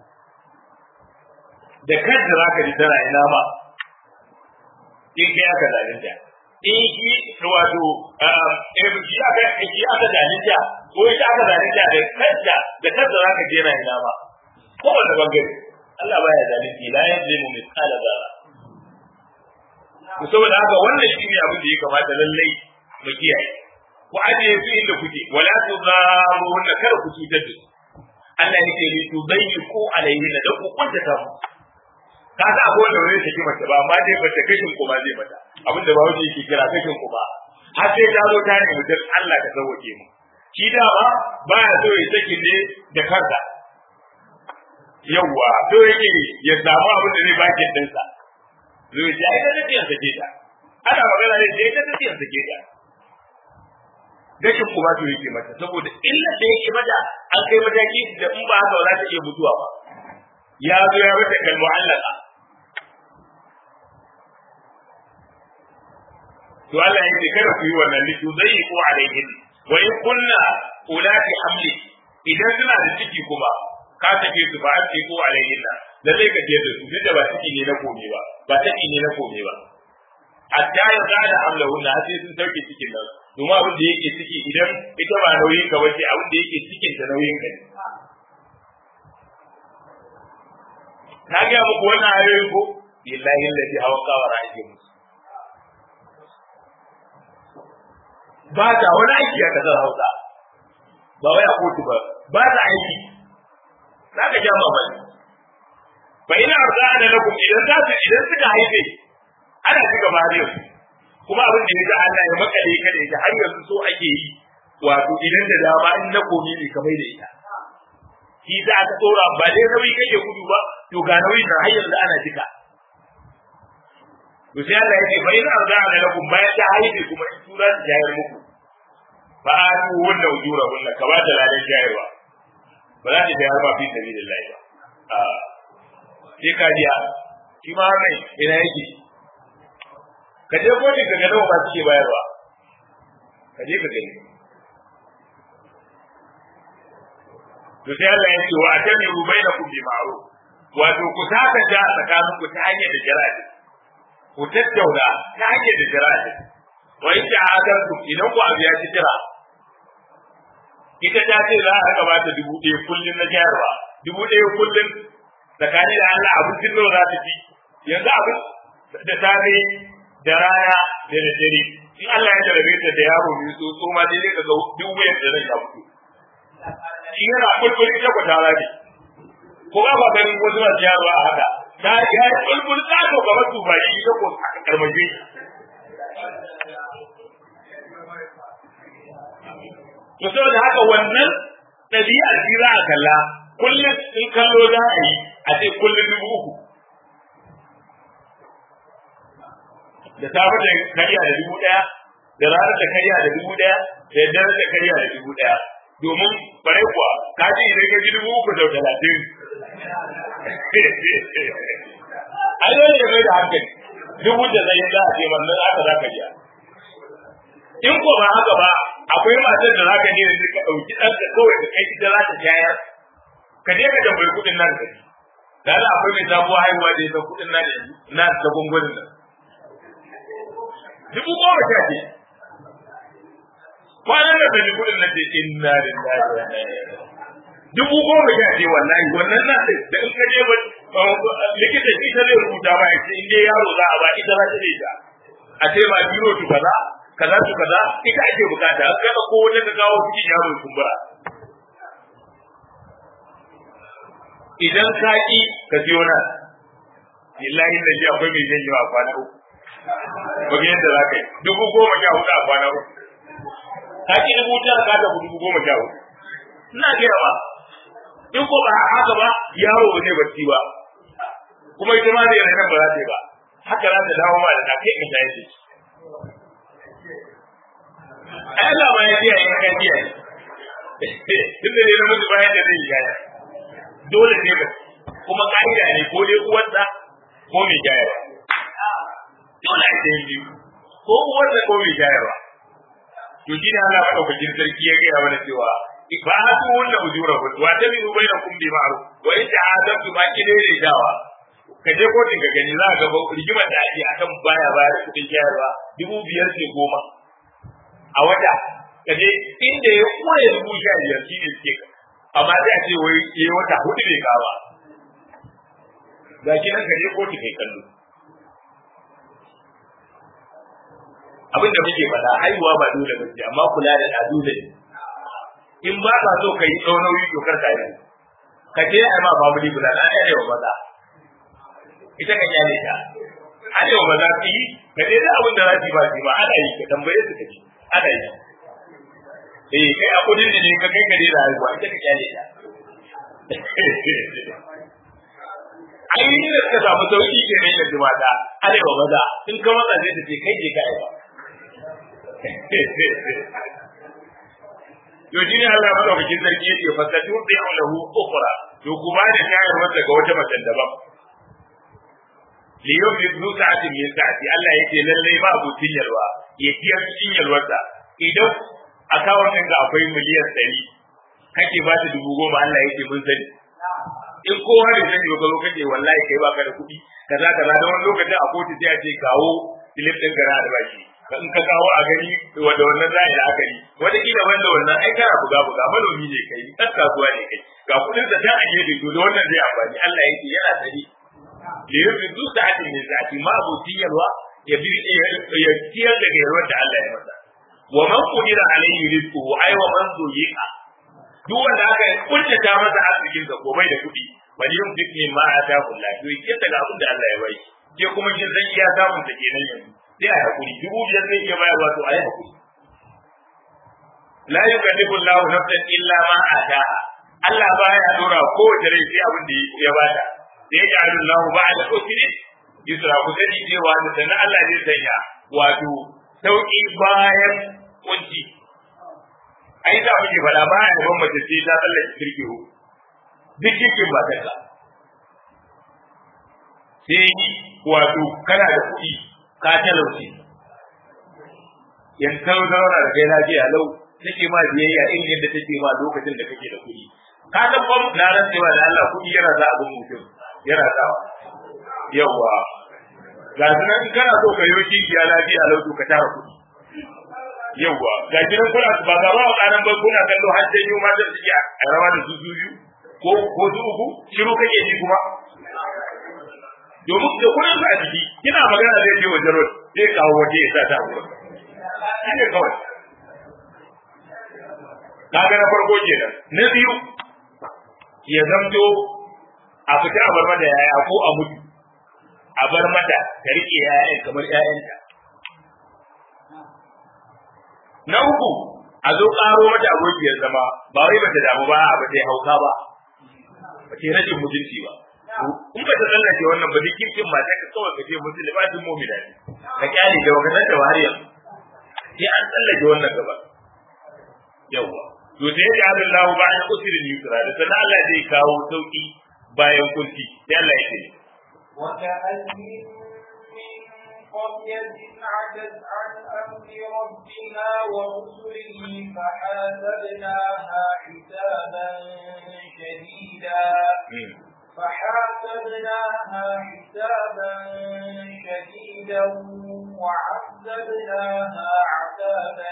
da kanta za ka ji tana ina ba in kai aka zalunta in shi wato shi aka shi aka zalunta ko ita aka zalunta da kanta da kanta za ka je na ina ba ko wanda bangare Allah baya zalunci la yazlimu mithqala dharra to saboda haka wannan shi ne abin da ya kamata lallai mu kiyaye ku ajiye su inda kuke wala tu zaruhunna kar ku cutar da su Allah yake ni tu bayyiku alaihin da ku kunta ta mu ka ga abu wanda wani take mace ba amma dai bata kashin kuma zai mata abin da bawo yake kira kashin kuma har sai ta zo ta ne mutum Allah ka sauke mu shi da ba baya so ya saki ne da kansa yawwa to yake ya samu abin da zai baki dinsa zai ji ai da take sake ta ana magana ne sai ta take sake ta gashin kuma to yake mata saboda illa da yake mata an kai mataki da in ba haka ba za ta iya mutuwa ba ya zo ya mata kal mu'allaka to Allah ya ce kada ku yi wannan litu zai ko alaihin wa in kunna ulati hamli idan suna da ciki kuma ka take su ba ce ko alaihin da zai ka da su duk da ba ciki ne na kome ba ba ciki ne na kome ba hatta ya gada amlahun na sai sun sauke cikin nan domin abin da yake ciki idan ita ba nauyin ka bace abin da yake cikin ta nauyin ka ne na ga muku wannan ayoyin ko billahi allazi hawa kawara ake musu ba ta wani aiki a kasar Hausa ba wai a kotu ba ba ta aiki za ka ja mamaki fa ina arzana lakum idan za su idan suka haife ana ci gaba da yau kuma abin da ya Allah ya makale ka da ita har yanzu so ake yi wato idan da dama in na komi ne kamar da ita shi za ka tsora ba dai nauyi kake gudu ba to ga nauyi na har yanzu ana cika to sai Allah ya ce fa in arzana lakum bayan ta haife kuma in tura su jayar muku fa atu wannan ujura wannan ka ba ta ladan jayarwa ba za ta jayar ba fi sabilillah ba a sai ka jiya shi ma mai ina yake ka je kotu ka ga nawa ba suke bayarwa ka je ka gani to sai Allah ya ce wa atamiru bainakum bi ma'ruf wato ku saka ta tsakanin ku ta hanyar da jara'a ku tattauna ta hanyar da jara'a wa in ta'adantu idan ku abiya ki jira ita ta ce za a raka bata dubu ɗaya kullum na jayarwa dubu ɗaya kullum tsakani da Allah abincin nawa za ta ci yanzu abin da safe da rana da da dare in Allah ya jarabe ta da yaro mai tsotso ma dai ka ga duk wayar da zai ya fito shi yana kulkul ita ku tara ne ko ba ba ganin wasu masu yaro a haka ta ya yi kulkul ta ko gaba su ba shi ita ko a karmaje to saboda haka wannan ɗabi'ar shi za a kalla kullum in kallo za a yi a ce kullum dubu uku da safe da kariya da dubu ɗaya da ranar da karya da dubu ɗaya da yadda da karya da dubu ɗaya domin bare kuwa ka ce idan ka ji dubu uku da talatin ai dole ya mai da hankali dubu da zai za a ce wannan aka za ka biya in ko ba haka ba akwai matar da za ka je yanzu ka ɗauki ɗanka kawai ka kai ita za ta shayar ka je ka tambayi kuɗin nan ka ji da Allah akwai mai sabuwar haihuwa da ya san kuɗin nan yanzu na da gungunin nan dubu goma sha ce kwanan da ka ji kuɗin nan ce inna lillahi wa inna ilaihi dubu goma sha ce wallahi wannan na da in ka je ba likita shi ta zai rubuta ba ya ce in dai yaro za a ba ita za ta ta a ce ma biro tu kaza kaza tu kaza ita ake bukata kada ko wani ka kawo cikin yaro kumbura idan ka ki ka siyo nan billahi da shi akwai mai janyo a kwana uku ba ga yadda za ka yi dubu goma sha hudu a kwana uku ka ki dubu tara ka da dubu goma sha hudu ina gaya ba in ko ba haka ba yaro ba zai bacci ba kuma ita ma zai nan ba za ta yi ba haka za ta dawo ma da ta kai ka tayi shi ai Allah ma ya ji ai kan ji ai duk da ne namiji bayan da zai yi gaya dole ne ba kuma ka'ida ne ko dai uwarsa ko mai jayarwa dole a yi biyu ko uwarsa ko mai jayarwa to shi ne Allah madaukakin sarki ya gaya mana cewa ifatu wanda ujurahu wa tabi'u bainakum bi ma'ruf wa in ta'adabtu ba ki dai dawa ka je kotun ka gani za ka ga rigimar da ake akan baya baya da kudin jayarwa dubu biyar ce goma a wata ka je inda ya kure dubu sha biyar shi ne suke amma sai a ce wai yayi wata hudu bai kawo ga shi nan ka je kotu kai kallo abin da muke faɗa haihuwa ba dole ba ce amma kula da ɗa dole ne in ba ka so ka yi ɗau nauyi to kar ka yi ka je a ma babu ni guda na ɗaya wa maza ita ka kyale ta ana wa maza su yi ka je da abin da za su yi ba su yi ba ana yi ka tambaye su ka ji ana yi eh kai a kudin da ne ka kai ka je da haihuwa ita ka kyale ta ainihin da suka samu sauki ke nan yanzu mata ana wa maza in ka matsa zai ta ce kai je ka aiwa to shi ne Allah madaukakin sarki yake fasatu bi'u lahu ukhra to ku ba da shayar masa ga wata mace daban li yumli zu sa'atin min sa'ati Allah yake lalle ba abu tinyarwa ya tiyar cikin yalwarsa idan akawun ɗin ga akwai miliyan ɗari kake ba ta dubu goma Allah yake mun sani in kowa da sani ba zo kake wallahi kai baka da kuɗi kaza kaza da wani lokacin a kotu sai a ce kawo filip ɗin gara da baki in ka kawo a gani wanda wannan za a yi la'akari wata kila wanda wannan ai kana buga buga manomi ne kai ɗan kasuwa ne kai ga kuɗin da ta a gefe to da wannan zai amfani Allah ya ce yana sani da ya fi duk sa'atin ne sa'ati ma abokin yalwa ya bi ya ciyar da yalwar da Allah ya masa wa man qudira alayhi rizquhu ay wa man zuyiqa duk wanda aka kuntata masa arzikin sa ko bai da kuɗi wani yin duk min ma atahu Allah to yake daga abin da Allah ya bai ke kuma kin san iya samun ta kenan yanzu sai a hakuri dubu biyar zai iya bayarwa to a yi hakuri la yukallifu Allah nafsan illa ma ataha Allah baya dora kowace rai sai abin da ya bata sai ya ja'alu Allah ba'da usri yusra ku sani cewa da sanan Allah zai sanya wato sauki bayan kunci ai da muke fada baya da mace sai ta tsallake kirkihu duk kirkin ba ta sai wato kana da kuɗi ka talauce yanzu ta zauna da kai lafiya lau take ma biyayya in yadda take ma lokacin da kake da kuɗi ka san bam na rantsewa da Allah kuɗi yana sa abin mutum yana sa yawa ga su nan kana so ka yi kinkiya lafiya lau to ka tara kuɗi yawa ga gidan kuna ba ga ba kanan ba kuna kallo har sai yau ma da suke a rawa da su su biyu ko ko su uku shiru kake ji kuma domin da kuɗin a jiki kina magana zai je wajen road zai kawo waje ya sa ta shi ne kawai kaga na farko kenan na biyu ya zamto a fita a bar mata yaya ko a mutu a bar mata ta rike yayan kamar yayanta na uku a zo karo mata abokiyar zama ba wai bata damu ba ba ta hauka ba ba ta rashin mutunci ba in ba ta tsallake wannan ba duk kirkin mata ka kawai ka ce musulmatin mu'mina ne ka kyale da wakatar da wariyar sai an tsallake wannan gaba yawa to sai ya Allah lahu ba'da usrin yusra da sanan Allah zai kawo sauki bayan kunci sai Allah ya ce وكأين من قرية عتت عن أمر ربها ورسله فحاسبناها حسابا شديدا فحاسبناها حسابا شديدا وعذبناها عذابا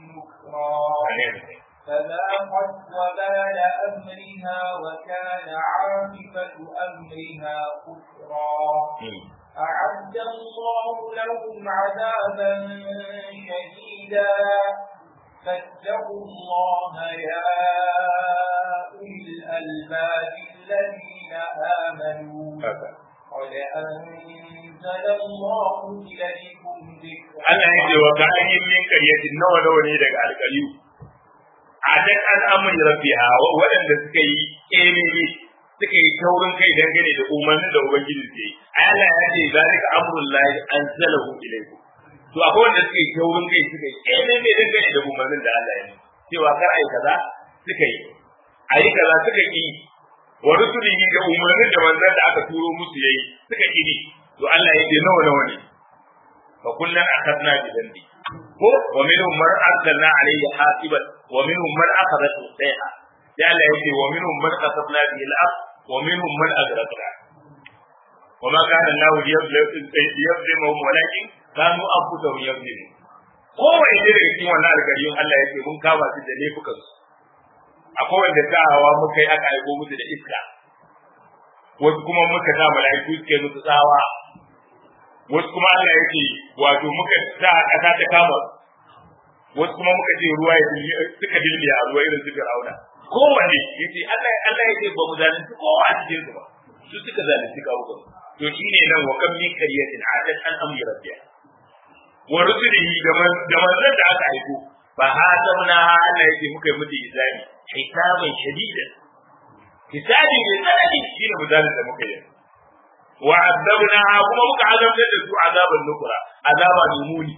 نكرا فذاقت وبال أمرها وكان عاقبة أمرها كفرا أعد الله لهم عذابا شديدا فاتقوا الله يا أولي الألباب الذين آمنوا قد أنزل الله إليكم ذكرا Allah ya ce wa ka ayin min karyatin nawa nawa ne daga alƙaliyu a dan al'amari rabbiha waɗanda suka yi ƙememe suka yi taurin kai dangane da umarnin da ubangiji ke yi Allah ya ce zalika amrullahi anzalahu ilaykum to akwai wanda suka yi taurin kai suka yi ƙememe dangane da umarnin da Allah ya yi cewa kar ai kaza suka yi ayi kaza suka yi wa rusulihi da umarnin da manzon da aka turo musu yayi suka yi to Allah ya ce nawa nawa ne fa kullun akhadna bi dhanbi ko wa minhum man arsalna alayhi hasiban wa minhum man akhadathu sayha ya Allah yake wa minhum man qasabna bihi al-ard wa minhum man aghraqna wa ma kana Allah liyazlimuhum walakin kanu anfusahum yazlimun kowa ne daga cikin wannan alƙaryun Allah yake mun kama su da laifukan su akwai wanda ta hawa muka yi aka aiko musu da iska wasu kuma muka sa mala'iku suke musu tsawa wasu kuma Allah yake wato muka sa ƙasa ta kama wasu kuma muka ce ruwa ya suka dilbiya a ruwa irin su Fir'auna kowanne yace Allah Allah yake ba mu zalunci kowa a cikin su ba su suka zalunci kawo to shine nan wa kam min qaryatin atat an amri rabbiha wa rusulihi da manzon da aka aiko fa hasabna Allah yake muka yi mutu hisabi hisaban shadidan hisabi mai tsanani shine misalin da muka yi wa azabnaha kuma muka azabtar da su azaban nukura azaba mai muni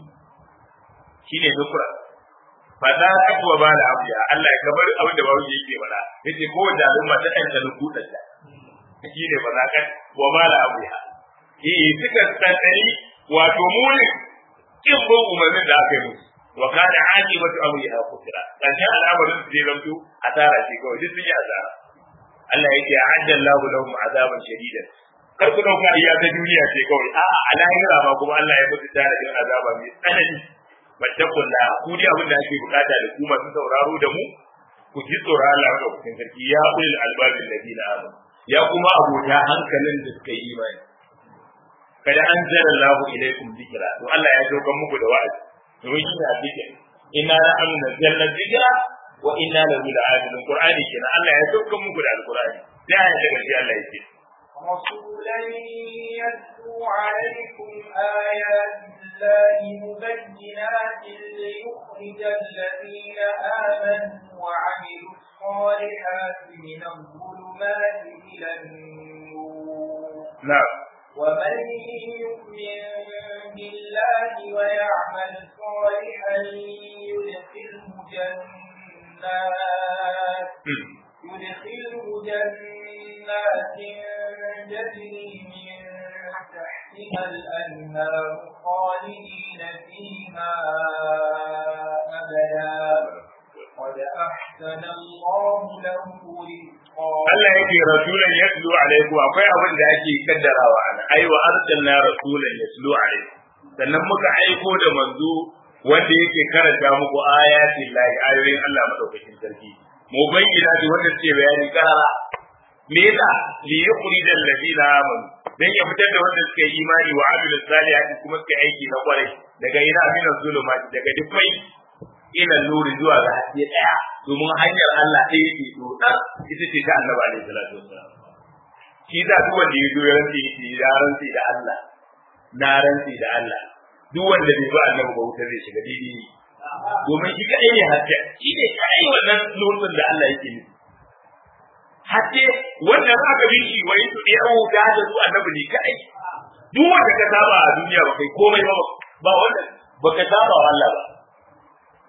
shine nukura fa za ka kuwa ba da abiya Allah ya kabar abin da bawo yake bada yace ko da al'umma ta dan ta nukuta ta shine ba za ka wa ba da abiya eh suka tsanani wato muni kin bin umarnin da aka yi musu wa kana aqibatu amriha kufra karshen al'amarin su zai zamto asara ce kawai duk sun yi asara Allah yake a'adda Allahu lahum azaban shadidan kar ku dauka iya ta duniya ce kawai a a lahira ma kuma Allah ya mutu tare da azaba mai tsanani battakulla ku dai abin da ake bukata da ku masu sauraro da mu ku ji tsoron Allah da kusin sarki ya ulil albabin ladina amanu ya kuma abota hankalin da suka yi imani kada an zara Allahu ilaikum dhikra to Allah ya dokan muku da wa'azi domin shi ne dhikr inna la amna zalla dhikra wa inna lahu la'abidun qur'ani kenan Allah ya dokan muku da alqur'ani sai ya daga shi Allah ya ce رسولا يتلو عليكم آيات الله مبينات ليخرج الذين آمنوا وعملوا الصالحات من الظلمات إلى النور نعم ومن يؤمن بالله ويعمل صالحا يدخله جنات يدخله جنات تجري من تحتها الأنهار خالدين فيها أبدا قد أحسن الله له رزقا Allah yake rasulan yatlu alaikum akwai abin da ake kaddarawa ana ai wa arsalna rasulan yatlu alaikum sannan muka aiko da manzo wanda yake karanta muku ayatin lahi ayoyin Allah madaukakin sarki mu bayyana da wanda suke bayani karara me yasa li yukhrij alladhina amanu dan ya fitar da wanda suka yi imani wa amilus salihati kuma suka aiki na kwarai daga ina minan zulumati daga dukkai ila nuri zuwa ga haske daya domin hanyar Allah ɗaya yake dodar ita ce ta annabi alaihi salatu wassalam shi da duk wanda ya zo ya rantsi yake ya rantsi da Allah na rantsi da Allah duk wanda bai ba annabi ba wuta zai shiga didi domin shi kadai ne haske shi ne kadai wannan nurin da Allah yake nufi haske wanda aka bi shi wai su da yawo da da su annabi ne kadai duk wanda ka saba a duniya ba kai komai ba ba wanda ba ka saba wa Allah ba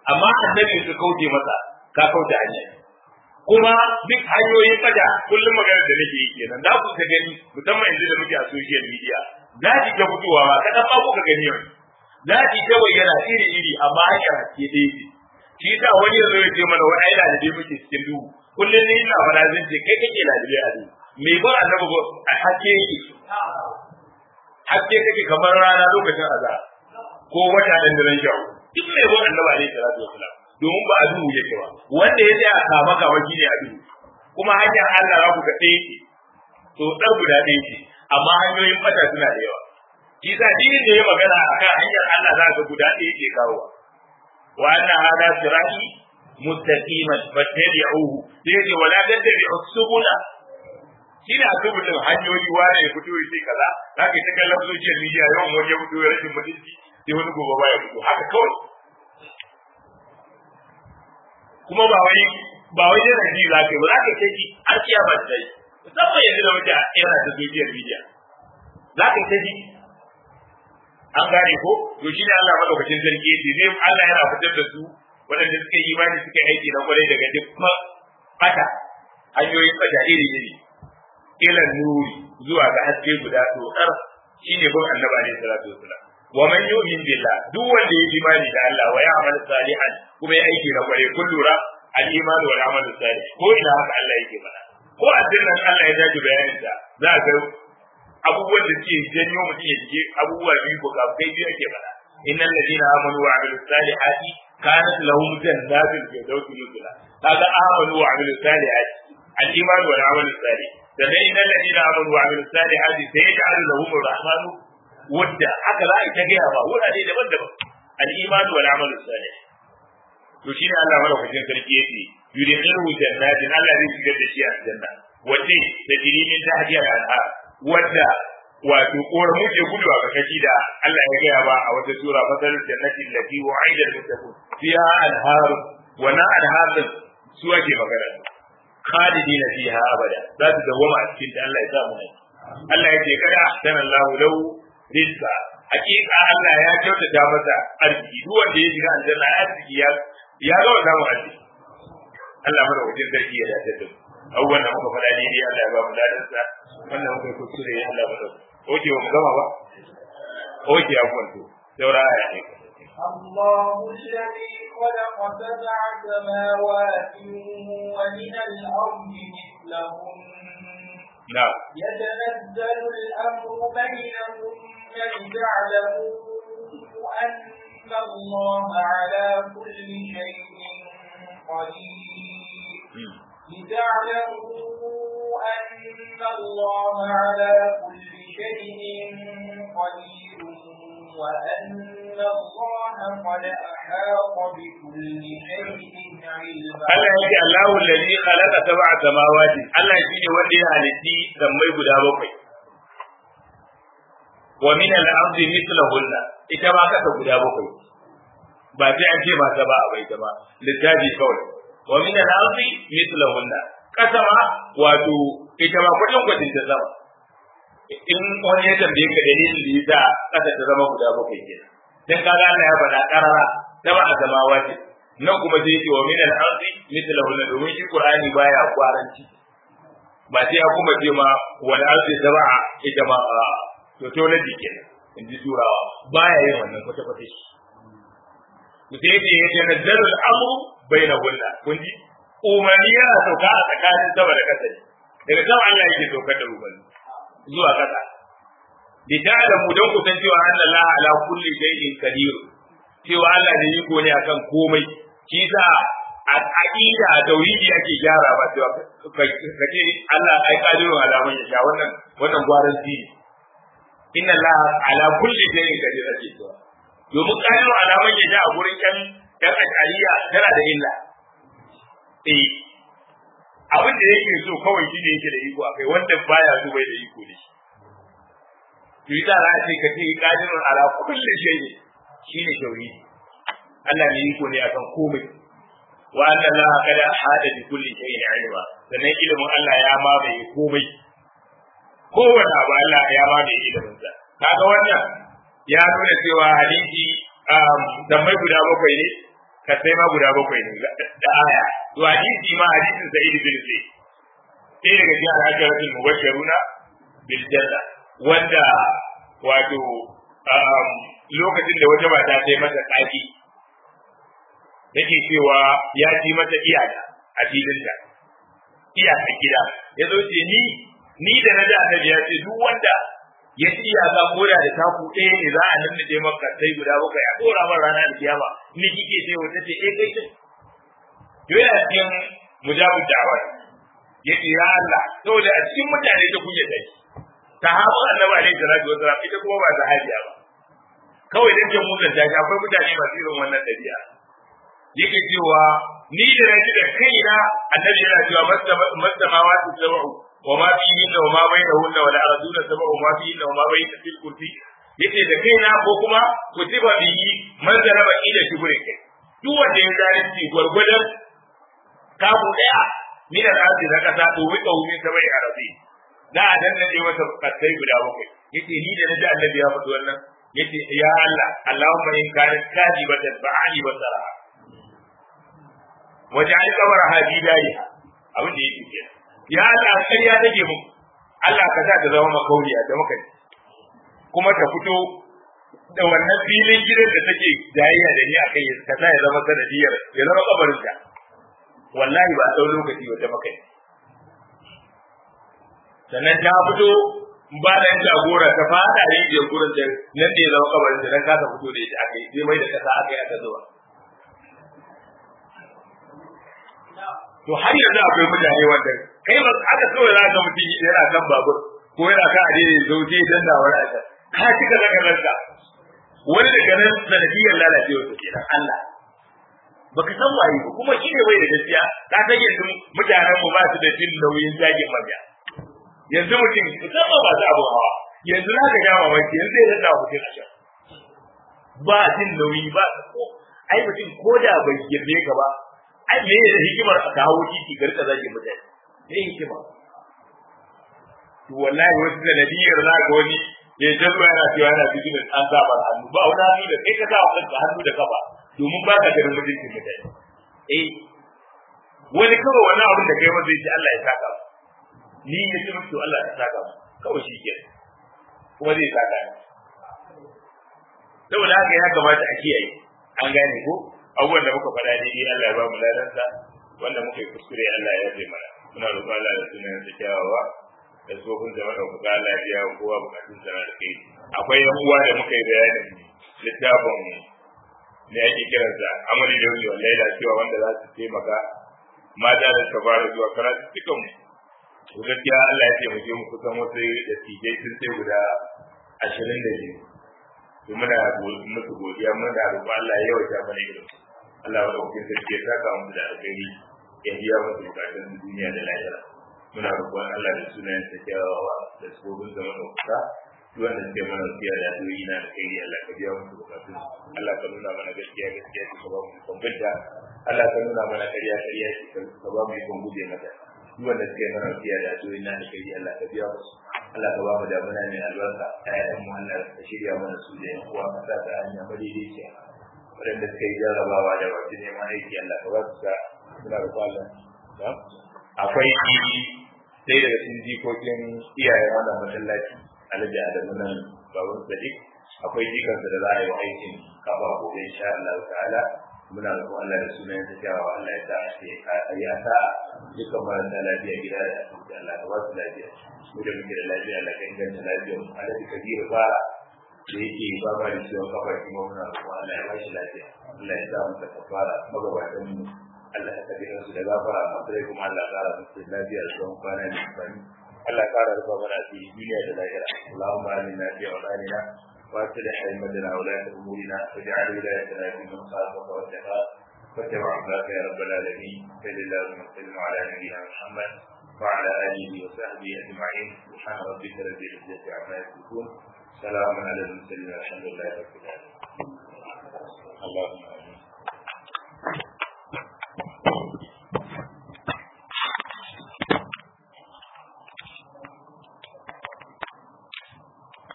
amma annabi ka kauce masa ka kauce hanya kuma duk hanyoyin fada kullum maganar da nake yi kenan za ku ta gani musamman yanzu da muke a social media za ki ta fitowa ma kadan ma kuka gani yau za ki ta bayyana iri iri amma hanyar haske ɗaya ce shi sa wani yanzu ya ce mana wani aina da dai muke cikin duhu kullum ne ina fara zan ce kai kake ladabi a duhu me ba annabi ba a haske yake haske kake kamar rana lokacin azhar ko wata dan daren shawo duk mai ba annabi alaihi salatu wasalam domin ba a duhu yake ba wanda ya tsaya kama kama shi ne a duhu kuma hanyar Allah za ku ga ɗaya ce to ɗan guda ɗaya ce amma hanyoyin fata suna da yawa shi sa dinin da ya magana akan hanyar Allah za ka guda ɗaya ke kawowa wa anna hada sirati mustaqiman fattabi'uhu sai yace wala tattabi'u subula shine a subulin hanyoyi wani ya fito ya ce kaza zaka ta kallon social media yawan wani ya fito ya rashin mutunci sai wani gobe ba ya fito haka kawai kuma ba wai ba wai yana ji za ka yi ba za ka kai har kiyama ta yi musamman yanzu da muke yana ta social media za ka ta ji an gane ko to shine Allah madaukakin sarki yace zai Allah yana fitar da su waɗanda suka yi imani suka aiki na kwarai daga duk fata hanyoyin fata iri iri ila nuri zuwa ga haske guda tsotsar shine bin annabi alaihi salatu wasalam wa man yu'min billah duk wanda ya imani da Allah wa ya'mal salihan kuma ya aiki na kwarai kun lura al-iman wal amal salih ko ina haka Allah yake mana ko addinin Allah ya dace bayanin ta za ka abubuwan da suke janyo mutum ya je abubuwa biyu ko kai biyu ake mana innal ladina amanu wa amilus salihati kanat lahum jannatul firdausi nuzula kaga amanu wa amilus salihati al-iman wal amal salih da dai innal ladina amanu wa amilus salihati sayaj'alu lahum ar-rahmanu wadda haka za a ta gaya ba wurare daban-daban al-iman wal amal salih to shine Allah madaukakin sarki yake yudkhiluhu jannatin Allah zai shigar da shi a janna wace da jirimin tahdiya al-anhar wadda wato koramu ke gudu a kakashi da Allah ya gaya ba a wata sura fasal jannati allati wa'ida al-muttaqun fiha anhar wa na anhar su ake magana khalidina fiha abada za su dawama a cikin ta Allah ya sa mu Allah ya ce kada sana Allah lau rizqa hakika Allah ya kyautata masa arziki duk wanda ya shiga aljanna ya arziki ya ya ga wannan arziki Allah mara wajen sarki ya dace da abubuwan da muka faɗa ne Allah ya ba mu ladansa wannan muka kuskure ya Allah mara oke ba mu gama ba oke ya kwanto saura aya ne الله الذي خلق سبع سماوات ومن الأرض مثلهن نعم يتنزل الأمر بينهن لتعلموا أن الله على كل شيء قدير لتعلموا أن الله على كل شيء قدير وأن الله قد أحاط بكل شيء علما Allah yake Allahu allazi khalaqa sab'a samawati Allah shine wanda ya halitti sammai guda bakwai wa min al-ardi mithlahunna ita ma kasa guda bakwai ba sai an ce mata ba a bai ta ba littafi kawai wa min al-ardi mithlahunna kasa ma wato ita ma kudin kudin ta zama in wani ya tambaye ka dalilin da yasa kasa ta zama guda bakwai kenan dan kaga Allah ya faɗa karara sab'a samawati nan kuma sai yake wa min al-ardi mithlahu la domin shi qur'ani baya kwaranci ba sai ya kuma ce ma wal ardi sab'a ita ma a to to na dike in ji turawa baya yin wannan kwata kwata shi to sai yake yake nazzaru al-amru bainahunna kun ji umarni yana sauka a tsakanin sama da kasa ne daga sama Allah yake saukar da umarni zuwa kasa bi ta'lamu dan ku san cewa Allah ala kulli shay'in qadir cewa Allah ne yiko ne akan komai shi sa a aqida a tauhidi ake gyara ba cewa kace Allah ai kadiru alaman ya sha wannan wannan gwaran shi inna Allah ala kulli shay'in qadir ake cewa domin kadiru alaman ya sha a gurin kan dan ashariya tana da illa eh abin da yake so kawai shi ne yake da iko akai wanda baya so bai da iko ne to yi za a ce ka ce kadirun ala kulli shay'in shine tauhidi Allah ne yiko ne akan komai wa anna Allah kada hada bi kulli shay'in ilma sannan ilimin Allah ya mamaye komai kowane abu Allah ya mamaye ilimin sa kaga wannan ya nuna cewa hadisi tambayi guda bakwai ne kasai ma guda bakwai ne da aya to hadisi ma hadisin sa'id bin zaid sai daga cikin al-asharatul mubashshiruna bil janna wanda wato lokacin da wata mata ta yi mata tsaki take cewa ya ci mata iyaka a filinta iyaka gida ya zo ce ni ni da na da annabi ya ce duk wanda ya ci iyaka koda da taku ɗaya ne za a nannaɗe maka sai guda bakwai a ɗora man rana da kiyama ni kike ce wata ce eh kai ce yana cikin mujabud da'awar yace ya Allah saboda a cikin mutane ta kunya dai sahabu annabi alaihi salatu wasalam ita kuma ba sahabiya ba kawai dan jan mutan ta akwai mutane masu irin wannan dabi'a yake cewa ni da naji da kaina annabi yana cewa masamawa su sab'u wa ma fihi wa ma bainahunna wa al-arduna sab'u wa ma fihi wa ma bayna fil kursi yace da kaina ko kuma kutiba bihi man zaraba ila shibrin kai duk wanda ya zalunci gwargwadon kabu daya min al-ardi na kasa to wi qawmi sabai arabi da a dan nade masa kasai guda bakwai yace ni da naji annabi ya faɗi wannan yace ya Allah Allahumma in kana kadibatan fa'ali basara waja'al qabra hadidai abin da yake kenan ya Allah ƙarya take mu Allah ka sa ta zama makauriya da muka kuma ta fito da wannan filin gidan da take jayayya da ni akai ka sa ya zama sanadiyar ya zama kabarinta wallahi ba a lokaci wata makai sannan ta fito ba da jagora ta fada rijiyar gurin da nan da ya zama kabarin da nan kasa fito da ita aka yi sai mai da kasa aka yi aka zuwa to har yanzu akwai mutane wanda kai ba aka kawai za ka mutum yana kan babur ko yana kan adini zauce dan da wani aka ka cika daga ranka wani daga nan sanadiyar lalacewa su kenan Allah baka san waye ba kuma shi ne bai da gaskiya ka san yanzu mutanen mu ba su da jin nauyin zagin mabiya yanzu mutum musamman ba su abu hawa yanzu za ka ga mamaki yanzu zai rasa mutum a can ba jin nauyi ba ko ai mutum ko da bai girme ka ba ai me da hikimar a kawo titi ga rika zagin mutane me hikima to wallahi wasu sanadiyar za ka wani ya jazo yana cewa yana cikin an saba hannu ba wani hannu da kai ka sa kanka hannu da kafa domin ba ka ganin mutuncin mutane eh wani kawai wani abin da kai masa yake Allah ya saka ni ya ce musu Allah ya saka kawai shi ke kuma zai saka ni saboda haka ya kamata a kiyaye an gane ko abubuwan da muka faɗa daidai Allah ya ba mu ladansa wanda muka yi kuskure Allah ya yafe mana muna roƙon Allah da sunan sa kyawawa da tsofin da maka kuka Allah ya biya kowa bukatun sa da kai akwai yan uwa da muka yi bayanin littafin da ake kiransa amali da wani wallahi da cewa wanda za su taimaka mata da suka fara zuwa karatu cikin mu gaskiya Allah ya taimake mu kusan wasu da tijai sun sai guda ashirin da biyu to muna musu godiya muna roƙon Allah ya yawaita mana irin Allah wa ɗaukin sarki ya saka mu da alkhairi ya biya musu bukatun duniya da lahira muna roƙon Allah da sunayen sa kyawawa da sabobin zama ɗaukaka duk wanda suke mana siya da addu'o'i na alkhairi Allah ka biya musu bukatun Allah ka nuna mana gaskiya gaskiya ka ba mu ikon binta Allah ka nuna mana ƙarya ƙarya ka ba mu ikon guje mata duk wanda suke mana siya da addu'o'i na alkhairi Allah ka biya musu Allah ka ba mu damuna mai albarka ƴaƴan mu Allah ka shirya mana su da yan uwa ka sa ta hanya madaidaiciya waɗanda suka yi jarrabawa da wasu neman aiki Allah ka ba su sa suna da kwallon akwai sai daga cikin jikokin iyayen wannan masallaci alhaji adamu nan baban sadiq akwai jikansa da za a yi wa aikin kafa gobe insha Allah ta'ala muna roƙon Allah da sunan ta jawa Allah ya sa a ce a ya sa dukkan marasa lafiya gida da asibiti Allah ka ba su lafiya mu da muke da lafiya Allah ka inganta lafiyar mu alhaji kabiru fara da yake ba ma da ciwon kafa kuma muna roƙon Allah ya ba shi lafiya Allah ya sa mu ta kafara magabatan mu Allah ya kabe su da gafara a sai kuma Allah ya kara musu lafiya da tsawon kwana da amfani Allah ya kara rufa mana fi duniya da lahira Allahumma amina fi awlanina wa aslih haymatana wa la umurina waj'al wilayatana fi man khafaka wa taqaka واتبع عبادك يا رب العالمين صل اللهم وسلم على نبينا محمد وعلى اله وصحبه اجمعين سبحان ربك رب العزه عما يصفون سلام على المرسلين والحمد لله رب العالمين اللهم